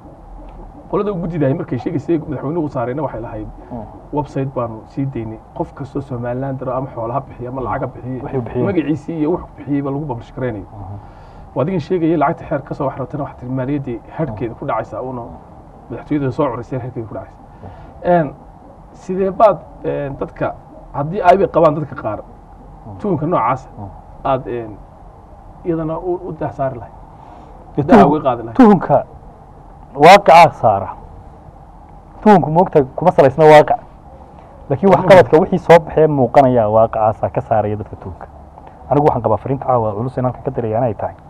Speaker 1: qolada guddidahay markay sheegaysay madaxweynuhu saarayna waxay lahayd website baanu sii daynay qof kastoo somaliland daro ama xoolaha bixiya ama lacaga
Speaker 5: Wuxuu
Speaker 1: bixiye
Speaker 5: bixiyey.
Speaker 1: magaciisii iyo wuxuu bixiyeyba lagu publish garaynayo waa adigan sheegayay lacagta xeer kasoo wax rabtana wax tiri maaliyaddii herkeeda ku dhacaysa una madaxtooyada soo curaysay herkeeda ku dhacaysa En, sidee baad en, dadka haddii aybay qabaan dadka qaar tuhunka noocaasa aad en, iyadana u u dahsaari lahayd
Speaker 5: Dee
Speaker 1: daa
Speaker 5: tuhun-
Speaker 1: uga qaadi lahayd
Speaker 5: tuhunka waaqicaa saara tuhunku moogta kuma salaysna waaqic laakiin wax qabadka wixii soo baxee muuqanaya waaqicaasaa ka saaraya dadka tuhunka anigu waxaan qabaa fariinta caawa culus in halkan ka dirayaan ay tahay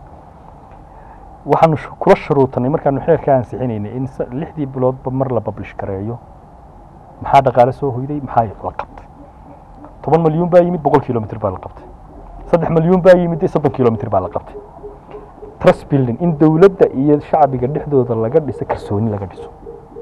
Speaker 5: waxaanu sh- kula shuruutanay markaanu xeerka ansixinaynay in sa- lixdii biloodba mar la bablish gareeyo maxaa dhaqaale soo hoyday maxaa la qabtay toban malyuun baa yimid boqol kilomitr baa la qabtay saddex malyuun baa yimid soddon kilomitr baa la qabtay trust building in dowladda iyo shacbiga dhexdooda laga dhiso kalsooni laga dhiso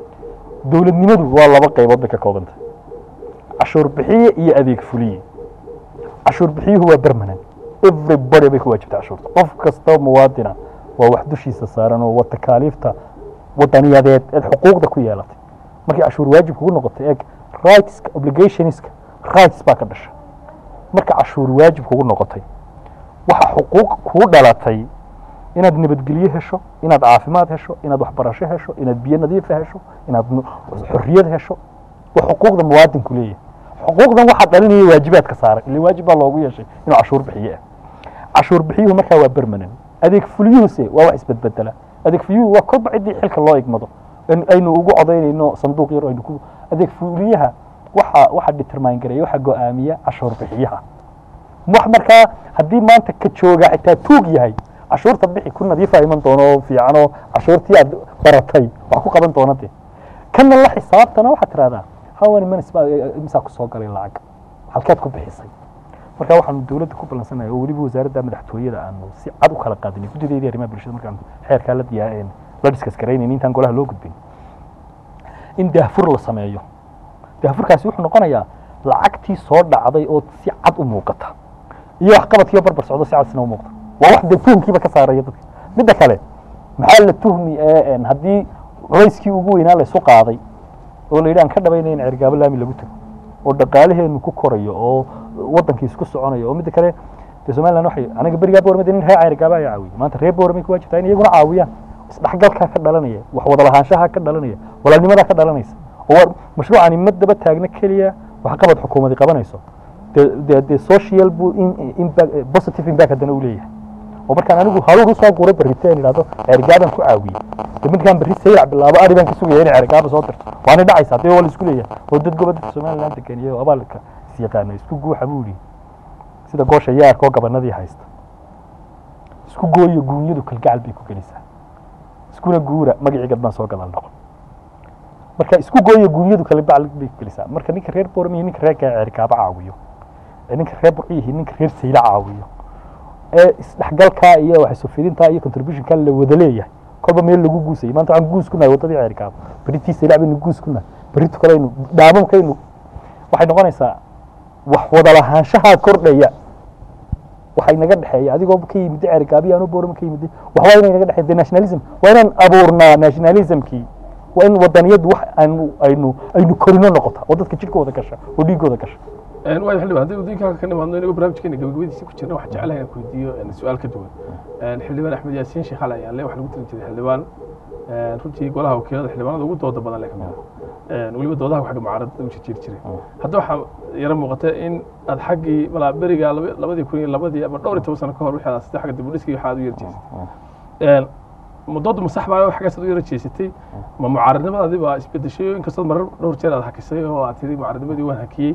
Speaker 5: dowladnimadu waa laba qaybood bay ka koobantay cashuur bixiye iyo adeeg fuliye cashuur bixiyuhu waa permanent everybody bay ku waajibtay cashuurta qof kasta muwaadina waa wax dushiisa saaran oo wa takaaliifta wadaniyadeed eed xuquuqda ku yeelatay markii cashuur waajib kugu noqotay eeg rightska obligationska rights baa ka dhasha marka cashuur waajib kugu noqotay waxa xuquuq kugu dhalatay inaad nabadgelyo hesho inaad caafimaad hesho inaad waxbarasho hesho inaad biyo nadiifa hesho inaad nu- xorriyad hesho waa xuquuqda muwaadinku leeyahay xuquuqdan waxaa dhalinaya waajibaadka saaran ile waajib baa loogu yeeshay inuu cashuur bixiye ah cashuur bixiyuhu markaa waa permanent adeeg fuliyuhuse waa wax isbedbedela adeeg fuliyuhu waa kolba ciddii xilka loo igmado in aynu ugu codaynayno sanduuq yar oo aynu ku adeeg fuliyaha waxa waxa determine gareeya waxa go-aamiya cashuur bixiyaha wax markaa haddii maanta ka jooga xitaa tuug yahay cashuurta bixi ku nadiifa iman doono oo fiican oo cashuurtii aad baratay wax ku qaban doona dee kana la xisaabtana waxaad tirahdaa hawan manis baa imisaa ku soo galay lacag halkeed ku bixisay marka waxaanu dowladda ku ballansanahay oo weliba wasaaradda madaxtooyada aanu si cad u kala qaadinay guddideedii arrimaha bulshada markaan xeerkaa la diyaa la diskas garaynayn intaan golaha loo gudbin in daahfur la sameeyo daahfurkaasi wuxuu noqonayaa lacagtii soo dhacday oo si cad u muuqata iyo waxqabadkiiba barbar socdo si cad isna u muuqda waa wax dee tuhmkiiba ka saaraya dadka midda kale maxaa la tuhmi ee een haddii culayskii ugu weynaa la isu qaaday oo la yidhi aan ka dhabaynay in cergaabo laami lagu tago oo dhaqaalaheenu ku korayo oo wadankii isku soconayo oo midda kale dee somaliland waxay aniga berigaa boormada nin reer cergaabo ayaa caawiyay maanta reer boormay ku waajibtaa in iyaguna caawiyaan isdhexgalkaa ka dhalanaya wax wada lahaanshaha ka dhalanaya walaalnimadaa ka dhalanaysa oo war mashruucani ma daba taagna keliya waxqabad xukuumadi qabanayso dee dee dee social buu in impact positive impact haddana uu leeyahay oo markaan anigu haruur usoo guuray barriteen idhahdo cergaabaan ku caawiyey de midkaan berri saylac bilaabo ari baan ka sugaya inay cergaaba soo dirto waana dhacaysaa dee waa la isku leeyahay oo dad gobodda somaliland degan iyo abaalka is yaqaana isku guuxa buu yidhi sida goosha yaarka oo gabanadii haysta isku gooyo guunyadu kalgacal bay ku gelisaa iskuna guura magacii gadbaan soo gadaal noqon marka isku gooyo guunyadu kalgacal bay ku gelisaa marka ninka reer boorama iyo ninka reer cergaaba caawiyo ee ninka reer burciyihi ninka reer sayla caawiyo ee isdhexgalkaa iyo waxsufidintaa iyo contributionkaa la wada leeyahay kolba meel lagu guusayay maanta waxaan guus ku nahay waddadii ceerkaaba beritii saylac baynu guus ku nahay beritu kaleynu dhaamamkaynu waxay noqonaysaa wax wada lahaanshahaa kordhaya waxay naga dhexeeya adigoo ka yimid ceergaabiya anuu boorama ka yimid waxbaa inay naga dhexeeya de nationalism waa inaan abuurnaa nationalismkii waa in wadaniyadu wax aynu aynu aynu korino noqota oo dadka jidhkooda gasha oo dhiigooda gasha
Speaker 1: waayo xildhibaan haddii wadooyinka ka nimaadno inagoo barnaamijkeena gabagabadiisa ku jirna waxaan jeclahay inaan ku weydiiyo su-aal ka duwan xildhibaan axmed yaasiin sheekh xalay ayaale waxaa lagu tali jiray xildhibaan runtii golaha wakiilada xildhibaanada ugu dooda badan le kamid ah weliba doodaha xagga mucaaradada u jirjiri jiray hadda waxaa yaro muuqata in aad xaggii malaa beriga laba- labadii kun iyo labadii ama dhowr iyo toban sano ka hor wixii aad sida xagga dib u dhiskii waxaad u yar jeesatay mudoodu ma sax baa xaggaas aad u yara jeesatay ma mucaaradnimadaadii baa isbedeshay oo inkastood marar dhowr jeer aad hakisay oo aad tiri mucaaradnimadii waan hakiyey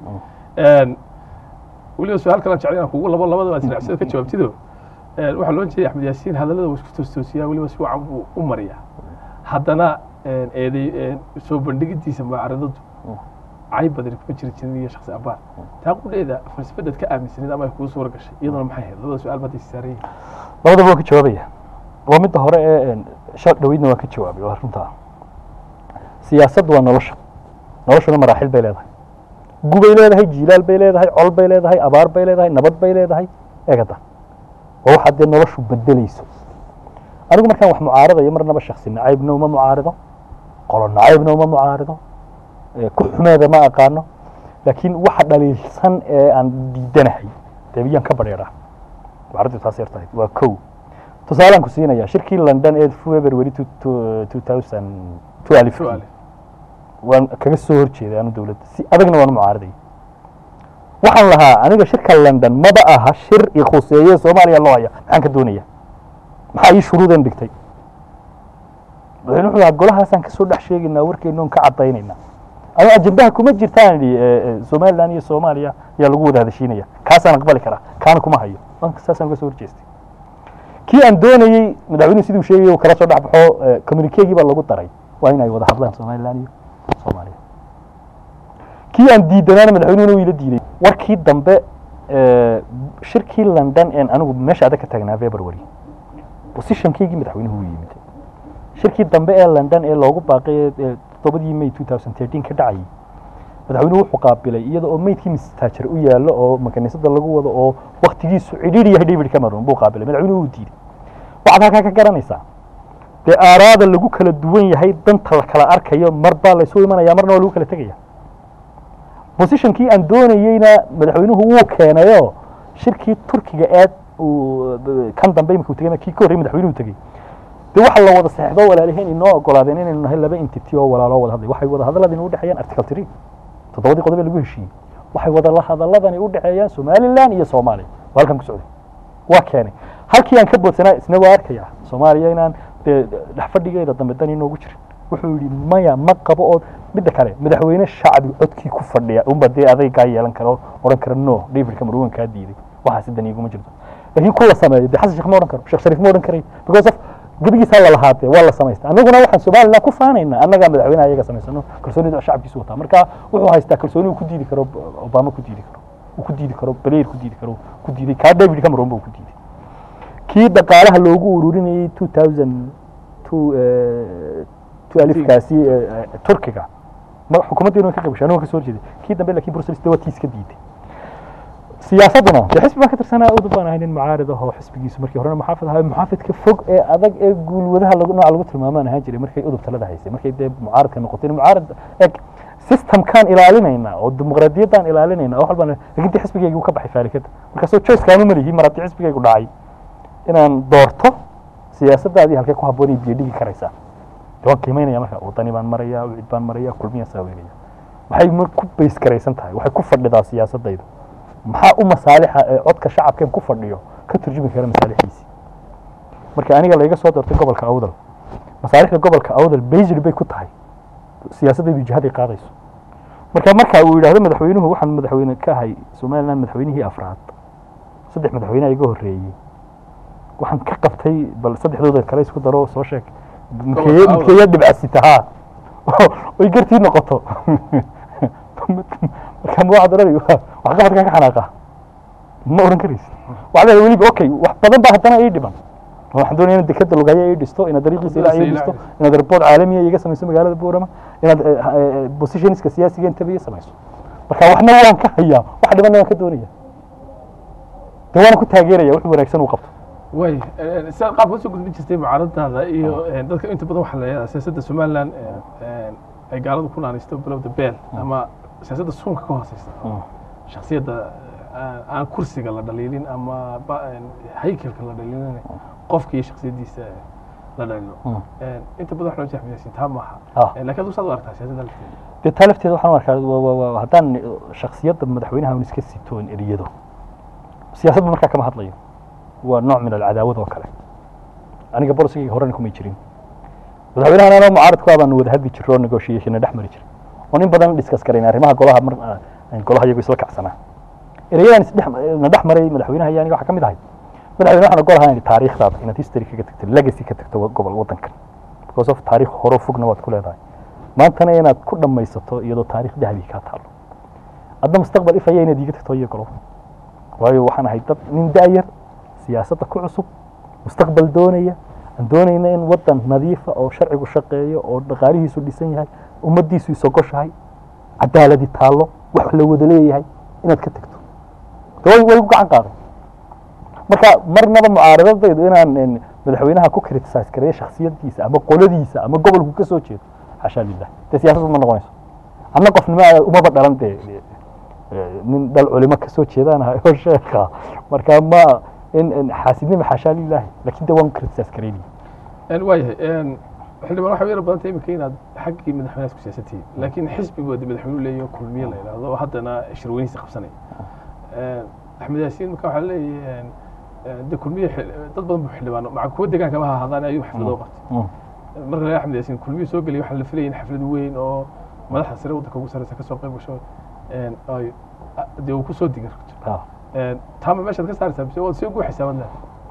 Speaker 1: weliba su-aal kalaan jeclay inaan kugu labo labadaba aad sinacsida ka jawaabtido waxaa loo jeeday axmed yaasiin hadallada wuu isku toostoosiyaa weliba si wacan buu u mariyaa haddana eeday soo bandhigidiisa mucaaradadu cayb badani kuma jiri jirin iyo shaksi abaar taa qudheeda falsafadaad ka aaminsaneed ama ay kugu suura gashay iyaduna maxay ahayd labada su-aal baad saaran yihiin
Speaker 5: labadaba waan ka jawaabaya waa midda hore ee shar dhaweydna waan ka jawaabay waa runtaa siyaasaddu waa nolosha noloshuna maraaxil bay leedahay gubay leedahay jiilaal bay leedahay col bay leedahay abaar bay leedahay nabad bay leedahay eegada waa waxaad dee noloshu bedelayso anigu markaan wax mucaaradayo marnaba shaksi nacaybna uma mucaarido qolo nacaybna uma mucaarido ku xumeeda ma aqaano laakiin waxa dhaliilsan ee aan diidanahay dee biyaan ka badheeraa mucaaraddu taas yar tahay waa kow tusaalaan ku siinaya shirkii london ee february two thousand twelve
Speaker 1: Twelve.
Speaker 5: waan kaga soo horjeeday anu dowladda si adagna waan u mucaaraday waxaan lahaa aniga shirka london maba aha shir i khuseeye soomaaliya loo haya maxaan ka doonaya maxaa ii shuruudan dhigtay madaxweyne wuxuu lahaa golahaasaan kasoo dhex sheegaynaa warkeena oon ka caddaynayna ama ajendaha kuma jirtaan idhi somaliland iyo soomaaliya ayaa lagu wada hadashiinaya kaasaan aqbali karaa kaana kuma hayo Waan- saasaan uga soo horjeestay kii aan doonayey madaxweynuhu siduu sheegay uu kala soo dhex baxo communiquegii baa lagu daray waa in ay wada hadlaan somaliland iyo soomaaliya kii aan diidanaana madaxweynuhuna wuu ila diiday warkii dambe eh, shirkii london een anigu meesha adag ka taagnaa february positionkaygii madaxweynuhu wuu yimid shirkii dambe ee london ee loogu baaqay ee toddobadii may two thousand thirteen ka dhacayay madaxweynuhu wuxuu qaabilay iyada oo meydkii mistaajar u yaallo oo makaniisada lagu wado oo waktigiisu cidhiidhi yahay david cameron buu qaabilay madaxweynuhu uu diiday waxaad halkaa ka garanaysaa dee aaraada lagu kala duwan yahay danta la kala arkayo mar baa laysu imanaya marna waa lagu kala tegaya positionkii aan doonayeyna madaxweynuhu wuu keenayo shirkii turkiga eed uu kan dambe imika uu tegay kii ka horrey madaxweynuhu tegey dee waxa la wada saxdo walaaliheen inoo ogolaadeen inaynu nahay laba entity oo walaaloo wada hadlay waxay wada hadalladani u dhexeeyaan article three toddobadii qodob ee lagu heshiiyey waxay wada hadalladani u dhexeeyaan somaliland iyo soomaaliya waa halkan ku socday waa keenay halkii aan ka boodsanaa isna waa arkaya soomaaliya inaan dee dhexfadhigeeda dambe dan inoogu jirin wuxuu yidhi maya ma qabo oo midda kale madaxweyne shacbi codkii ku fadhiya unba dee adaygaa yeelan kara oo odhan kara no david cameron kaa diiday waxaasi dan iguma jirto laakiin kuwa sameeyo dee xasan sheekh ma odhan karo sheekh shariif ma odhan karay because of gebigiisaa la lahaatee waa la samaystay annaguna waxaan somaliland ku faanaynaa annagaa madaxweynaha iyaga samaysano kalsoonida shacabkiisu wataa marka wuxuu haystaa kalsooni uu ku diidi karo obama ku diidi karo uu ku diidi karo blair ku diidi karo ku diiday kaa david cameron ba uu ku diiday kii dhaqaalaha loogu ururinayay two thousand two two alifkaasi turkiga ma xukuumaddeenu ka qabashay anigu ka soo horjeeday kii dambe laakiin brussels dawatiis ka diiday siyaasadduna dee xisbi baan ka tirsanaa udub baan ahay nin mucaarid ah oo xisbigiisu markii horena muxaafid ahaa muxaafidka fog ee adag ee guulwadaha lagu nooca lagu tilmaamaan ahaan jiray markay udub talada haysay markay dee mucaaridka noqotay mucaarid eg systemkaan ilaalinaynaa oo dimuqraadiyaddaan ilaalinaynaa oo walbaan lakin dee xisbigaygu ka baxay faalikada markaasoo choice kaama malihi mar haddii xisbigaygu dhacay inaan doorto siyaasaddaadii halkee ku habboonay biyo dhigi karaysaa dee waan qiimeynaya marka wadani baan maraya wicid baan maraya kulmiya saaweynaya waxay mar ku bays garaysan tahay waxay ku fadhidaa siyaasaddaydu maxaa u masaalixa ee codka shacabkeen ku fadhiyo ka turjumi kara masaalixiisii marka aniga layga soo doortay gobolka awdal masaalixda gobolka awdal based bay ku tahay siyaasaddaydu jihaday qaadayso marka marka uu yidhaahdo madaxweynuhu waxaan madaxweyne ka ahay somaliland madaxweynihii afraad saddex madaxweyneha iga horreeyey waxaan ka qabtay bal saddexdooda kale isku daro soo sheeg midkeeya midkeeya dhibcasita haa oy gartii noqoto marka ma waxaad odhanay wax qabadkan ka xanaaqa ma odhan karaysid waxaad leedahay weliba okay wax badan baa haddana ii dhiban waxaan doonaya inaad dekada lugaya ii dhisto inaad dariiqiisa ilaa ii dhisto inaad report caalamiya iga samayso magaalada boorama inaad positionska siyaasiga intaba ii samayso marka waxna waan ka hayaa wax dhibanna waan ka doonaya de waana ku taageeraya wuxuu wanaagsan uu qabto
Speaker 1: way sidaad qaabka usoo gudbin jirtay mucaaraddaada iyo dadka inta badan waxaa la yidhahdaa siyaasadda somaliland ay gaaladu ku naanaysto bilowda beel ama siyaasadda suunka ka hooseysa shaksiyadda aan kursiga la dhaliilin ama haykelka la dhaliilin qofka iyo shaksiyaddiisa la dhaliilo inta badan waxaa loo jahmiyaysin taa maaha laakiin aduu saad u aragtaa siyaasadda lafteeda
Speaker 5: dee taa lafteeda waxaan u arkaa haddaan shaksiyadda madaxweynaha un iska sitoon eriyado siyaasadba markaa kama hadlayo waa nooc min alcadaawad oo kale aniga bolisigayga horena kumay jirin madaxweynahan anoo mucaaradku ah baanu wada hadli jirro oo negotiationna dhex mari jiray oo nin badan discuss karayn arrimaha golaha mar golaha iyagu isla kacsanaa ereyadaan isdhex na dhex maray madaxweynaha iyo aniga waxaa ka mid ahay madaxweyne waxaan ogolahay inaad taariikhdaada inaad history kaga tagto legacy ka tagto gobol waddankan because of taariikh horo fogna waad ku leedahay maantana inaad ku dhammaysato iyadoo taariikh dahabi kaa taalo adna mustaqbal ifaya inaad iiga tagto iyo golo waayo waxaan ahay dad nin da'yar siyaasadda ku cusub mustaqbal doonaya aan doonayna in waddan nadiifa oo sharcigu shaqeeyo oo dhaqaalihiisu dhisan yahay ummaddiisu isogoshahay cadaaladi taallo wax la wada leeyahay inaad ka tagto way way ku gacan qaaday marka marnaba mucaaradadaydu inaan madaxweynaha ku criticize gareeyo shaksiyadiisa ama qoladiisa ama gobolku ka soo jeedo xashaa lilah dee siyaasaddu ma noqonayso anna qofnimo umaba dhalan dee nin dhal culimo ka soo jeedaan ahay oo sheekha marka ma in xaasidnima xashaa lilahi lakin de waan criticize gareynaya
Speaker 1: waayahay xildhibaan waxay yara badantay iminka inaad xaggii madaxweynaha ku siyaasantihiin laakiin xisbigu de madaxweynuhu leeyaho kulmiye la yidhaahdo oo haddana shirweynihiisa qabsanaya axmed yaasiin marka waxaa leeyahay de kulmiye dad badan bu xildhibaano maca kuwa deegaanka ma ahaadaan ayuu xaflado qabtay marka la axmed yaasiin kulmiye soo geliya waxaa la filayay in xaflad weyn oo madaxda sare waddanka ugu sarreysa kasoo qayb gasho ay dee uu kusoo diga taama meeshaad ka saaraysaa mise waad sii ugu xisaaban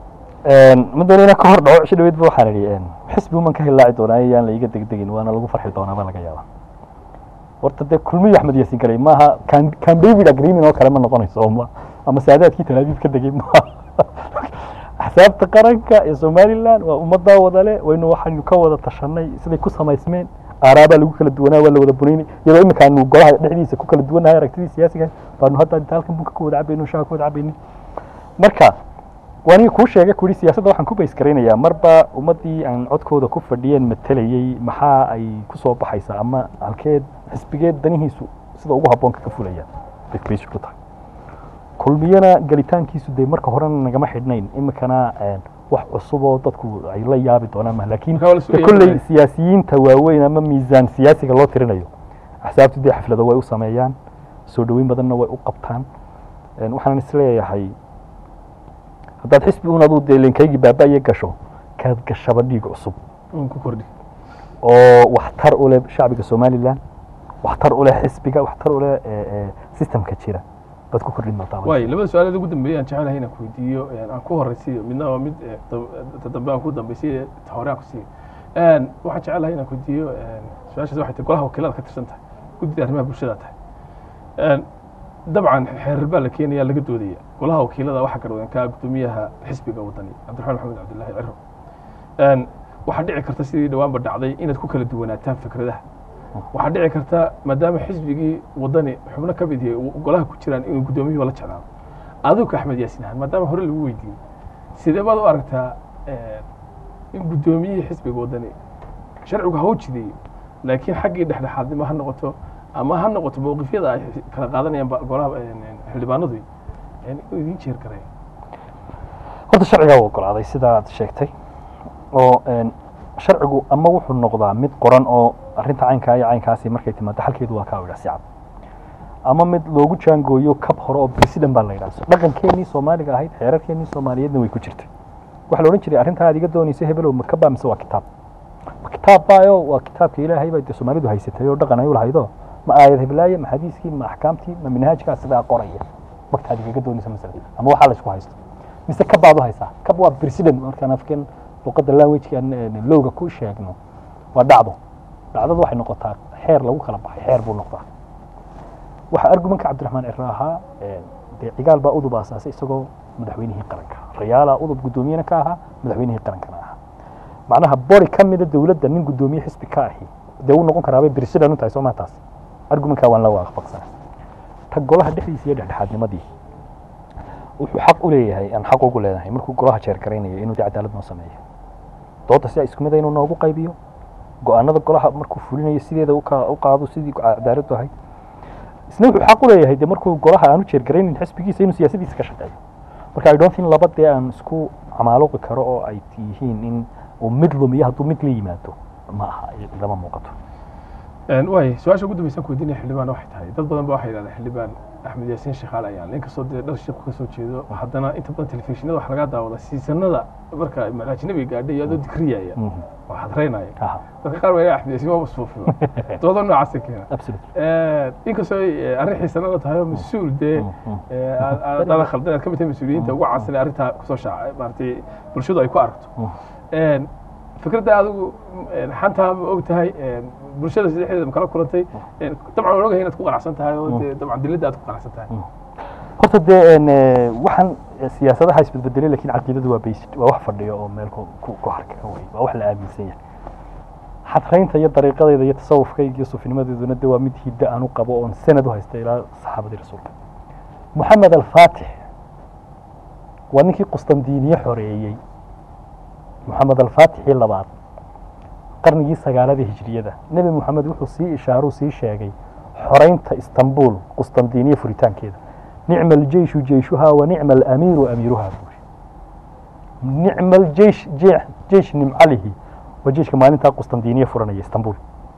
Speaker 5: ma doona inaan ka hor dhaco cisho dhaweyd ba waxaan idhi xisbi uman ka hilaaci doonaa yaan la iga degdegin waana lagu farxi doonaa baa laga yaabaa horta dee kulmiyo axmed yaasiin galay maaha can can david agreement oo kale ma noqonayso ma ama saadaadkii talaabiib ka degay maaha axsaabta qaranka ee somaliland waa ummaddaa wadale waynu waxaynu ka wada tashanay siday ku samaysmeen aaraabaa lagu kala duwanaa waa la wada bunaynay iyadoo iminka aanu golaha dhexdiisa ku kala duwannahay aragtidii siyaasiga baanu hadda inta halkan bunka ku wada cabayno shaha ku wada cabaynin marka waan kuu sheegay ku yidhi siyaasadda waxaan ku bays garaynayaa marba ummaddii aan codkooda ku fadhiyeen matalayey maxaa ay ku soo baxaysaa ama halkeed xisbigeed danihiisu sida ugu habboon kaga fulaya bay bays ku tahay kulmiyana gelitaankiisu dee marka horena nagama xidhnayn iminkana wax cusub oo dadku ay la yaabi doonaan ma laakiin
Speaker 1: Marka waa la sugaya
Speaker 5: kolley
Speaker 1: marka.
Speaker 5: siyaasiyiinta waaweyn ama miisaan siyaasiga loo tirinayo axsaabtu dee xaflado way u sameeyaan soo dhoweyn badanna way u qabtaan Een, waxaan isleeyahay haddaad xisbi un aduu dee linkaygii baaba'ye gasho kaad gashaba dhiig cusub
Speaker 1: un ku kordhi
Speaker 5: oo waxtar u leh shacbiga somalilan waxtar u leh xisbiga waxtar u leh eh, eh, systemka jira baad ku kordhin doontaa
Speaker 1: waayo labada su-aaleed ugu dambeeyay aan jecelahay inaan ku weydiiyo een, aan ku horeysiiyo midna waa mid eh, ta- ta dambe aan ku dambeysiyo ta hore aan ku siiyo Een, waxaan jecelahay inaan ku weydiiyo een, su-aashaas waxay tahay golaha wakiilada ka tirsan tahay guddida arrimaha bulshada tahay Een, dabcan xeerar baa la keenaya laga doodaya golaha wakiilada waxaa garwadan ka guddoomiyaha xisbiga wadani cabdiraxmaan maxamed cabdullaahi ciro Een, waxaa dhici karta sidii dhawaanba dhacday inaad ku kala duwanaataan fikradaha waxaa dhici karta maadaama xisbigii wadani xubno ka mid yahay uu golaha ku jiraan inuu guddoomiyuhu la jeclaado adigu ka axmed yaasin ahaan maadaama hore lagu weydiiyey sidee baad u aragtaa eh, in guddoomiyihii xisbiga wadani sharcigu ha u jideeyo laakiin xaggii dhexdhexaadnimo ha noqoto ama ha noqoto mowqifyada ay kala qaadanayaan ba- golaha eh, xildhibaanadu eh, inuu idiin jeer gareeyo
Speaker 5: horta sharcigaa u ogolaaday sidaad sheegtay oo een, sharcigu ama wuxuu noqdaa mid qoran oo arrinta caynkaa iyo caynkaasi markay timaado xalkeedu waa kaa idhaa si cad ama mid loogu jaangooyo kab hore oo president baa la yidhaha So, dhaqankeenii soomaaliga ahayd xeerarkeenii soomaaliyeedna way ku jirtay waxaa la odhan jiray arrintaa aad iga doonaysa hebelow ma kabaa mise waa kitaab ma kitaab baayo waa kitaabka ilaahay bay dee soomaalidu haysatay oo dhaqan ay u lahaydo ma aayad heblaaye ma xadiiskii ma axkaamtii ma minhaajkaa sidaa qoraya magtaad igaga doonaysa masala ama waxaa la isku haysto mise kab baad u haysaa kab waa president markaan afkan luqadda languagekan lowga ku sheegno waa dhacdo dhacdadu waxay noqotaa xeer lagu kala baxay xeer buu noqdaa waxaa argumanka cabdiraxmaan ciro ahaa een, dee cigaal baa udub aasaasay isagoo madaxweynihii qaranka rayaalaa udub guddoomiyena ka ahaa madaxweynihii qarankana ahaa macnaha bori ka mida dowladda nin guddoomiye xisbi ka ahi dee uu noqon karaabay president u tahay soo maa taas argumankaa waan la waafaqsanay ta golaha dhexdiisa iyo dhexdhexaadnimadii wuxuu xaq u leeyahay aan xaq ugu leenahay markuu golaha jeer garaynayo inuu dee cadaalad noo sameeyo dooda sidaa isku mid a inuu noogu qaybiyo go-aanada golaha markuu fulinayo sideeda u ka- u qaado sidii cadaaladdu ahayd isna wuxuu xaq u leeyahay dee markuu golaha aanu jeer garaynin xisbigiisa inuu siyaasadiisa ka shaqeeyo marka i don't think laba dee aan isku camaaluqi karo oo ay yihiin in uu mid lumiyo hadduu mid la yimaado ma aha lama muuqato
Speaker 1: Een, waay su-aasha ugu dambaysan ku weydiinaya xildhibaan waxay tahay dad badan ba waxay yidhahdeen xildhibaan axmed yaasiin shaqaale ayaan inkastoo dee dhar sheeku ka soo jeedo haddana inta badan telefishinada waxaa laga daawada siisanada marka ajnabiga gaadhay iyo adoo dikriyaya
Speaker 5: Mhm.
Speaker 1: oo xadreynaya
Speaker 5: Aha,
Speaker 1: dadka qaar waa axmed yaasiin waaba suufiyo dooda noocaasa keena
Speaker 5: absolutely.
Speaker 1: Een, inkastoo ay, eh, arrin xiisanada tahay oo mas-uul dee
Speaker 5: Mhm.
Speaker 1: eh, aad- aad dala khaldan aad ka mid tahay mas-uuliyiinta ugu caansan ee arrintaa kusoo shaaca maaragtay bulshadu ay ku aragto
Speaker 5: Mhm.
Speaker 1: Een, fikradda adigu een, xantaa ma og tahay een, bulshada saddexdeeda ma kala kulantay Een, dabcan waan ogahay inaad ku qanacsan tahay oo dee dabcan dilladda aad ku qanacsan tahay
Speaker 5: horta dee een, eh, waxaan eh, siyaasadaha isbedbedelay lakiin caqiidadu waa based waa wax fadhiyo oo meel ku ku ku harka ka wey waa wax la aaminsan yahay xadreynta iyo dariiqadeeda iyo tasawufkayga iyo suufinimadeeduna de waa mid hidda aan u qabo oon sanad u haysta ilaa saxaabadii rasuulka moxamed alfaatix waa ninkii qustandiniye xoreeyey moxamed alfaatixii labaad qarnigii sagaalada hijriyada nebi moxamed wuxuu sii ishaaruu sii sheegay xoreynta istanbul qustandiniye furitaankeeda nicma aljeyshu jeyshuhaa wa nicma alamiiru amiiruhaa buuri nicma aljeysh je- jeysh nimcalihi waa jeyshka maalintaa qustandiniye furanaya istanbul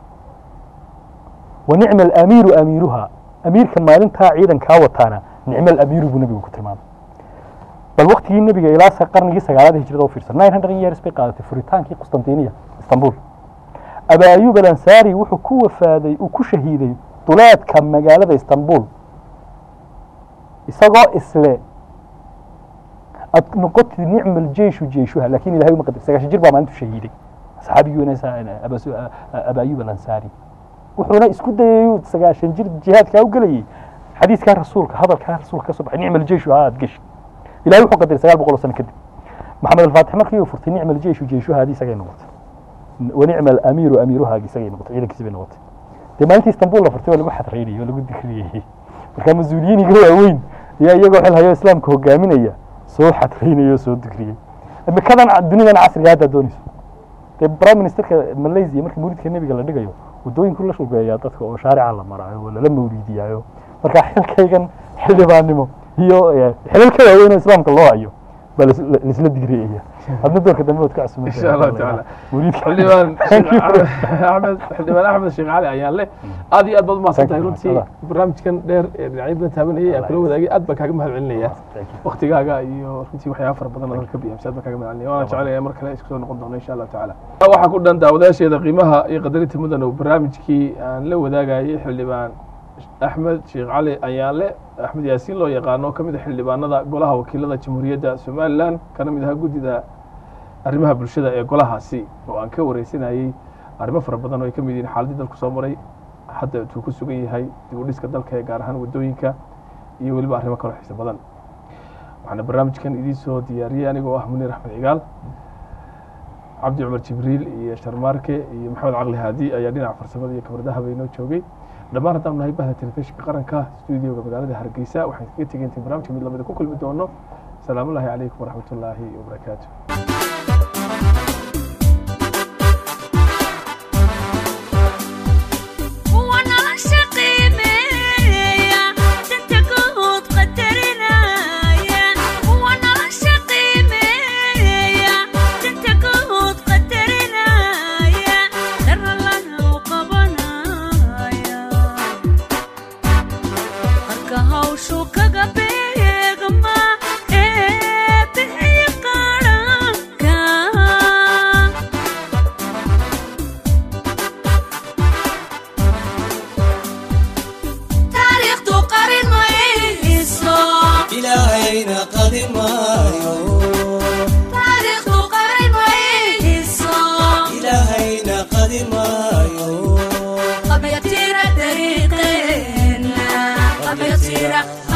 Speaker 5: wa nicma alamiiru amiiruhaa amiirka maalintaa ciidankaa wataana nicma alamiiru buu nebigu ku tilmaamay bal waktigii nebiga ilaa sa- qarnigii sagaalada hijrada u fiirsan nine hundred years bay qaadatay furitaankii qustandiniya istanbul aba ayub alansaari wuxuu ku wafaaday uu ku shahiiday duleedka magaalada istanbul isagoo isle ad noqotid nicma aljeyshu jeyshuha lakin ilahay uma qadar sagaashan jir baa maalintu shahiiday saxaabiguna aba ayub alansaari wuxuuna isku dayay sagaashan jir jihaadkaa u gelayay xadiiskaa rasuulka hadalkaa rasuulka ka soo baxay nicma aljeyshu ha aad geshi ilahay wuxuu qadaray sagaal boqol oo sano kadib maxamed alfaatix markii uu furtay nicma aljeyshu jeyshuha hadii isagay noqotay wanicma alamiiru amiiruhaagi isagay noqotay ciidankiisi bay noqotay dee maalintii istanbul la furtay waa lagu xadraynayay oo lagu dikriyey marka mas-uuliyiiniga waaweyn ayaa iyagoo xil hayo islaamka hogaaminaya soo xadraynaya oo soo dikriyey imikadan dunidan casriga hadda doonayso dee prime ministerka malaysia marka mawlidka nebiga la dhigayo waddooyinku la shulgeeyaa dadka oo shaarica la maraayo oo lala mawliidiyaayo marka xilkaygan xildhibaannimo iyo eh, xilal ka waaweyn oo islaamka loo hayo baa lais- la- laisla digriyaya hadna doorka dambe waad ka casuumanta
Speaker 1: insha allahu tacaala
Speaker 5: mawlidka
Speaker 1: xildhibaan
Speaker 5: Thank you.
Speaker 1: axmed xildhibaan axmed sheekh cali ayaan leh aad iyo aad baad umahadsan tahay
Speaker 5: Thank you,
Speaker 1: runtii
Speaker 5: Allah.
Speaker 1: barnaamijkan dheer ee dhinacyo badan taabanayay aan kula wadaagay aad baan kaaga mahad celinaya
Speaker 5: Thank you.
Speaker 1: waktigaaga iyo runtii waxyaaba fara badan oo ka biyamsa aad baan kaaga mahad celinaya waana jecelaya mar kale isku soo noqon doono insha allahu tacaala waxaa ku dhan daawadayaasheeda qiimaha iyo qadarinta mudan oo barnaamijkii aan la wadaagayay xildhibaan axmed sheekh cali ayaanle axmed yaasiin loo yaqaano oo ka mid a xildhibaanada golaha wakiilada jamhuuriyadda somalilan kana mid ahaa guddida arrimaha bulshada ee golahaasi oo aan ka wareysanayay arrimo fara badan oo ay ka mid yihiin xaaladii dalku soo maray hadda intuu ku sugan yahay dib u dhiska dalka ee gaar ahaan waddooyinka iyo weliba arrimo kaloo xiiso badan waxaana barnaamijkan idiin soo diyaariyey anigoo ah muniir axmed cigaal cabdi cumar jibriil iyo sharmaarke iyo maxamed caqli haadi ayaa dhinaca farsamada iyo kabardaha baynoo joogay dhammaan haddaan nahay bahda telefishinka qaranka stuudioga magaalada hargeysa waxaan kaga tegay intii barnaamijka mid lamida ku kulmi doono salaamu ullaahi calaykum waraxmat ullaahi wabarakaatu
Speaker 6: Kuwa nolosha qiimeeya, danta guud qadarinaya. Kuwa nolosha qiimeeya, danta guud qadarinaya. Dara lana u qabanaya. Qarka hawshu kaga beegma, ee bixiya qaranka. taariikhdu qarin mayso
Speaker 7: ilaahayna qadin maayo
Speaker 6: taariikhdu qarin mayso
Speaker 7: ilaahayna qadin maayo
Speaker 6: qabyatira dariiqeena qabyatira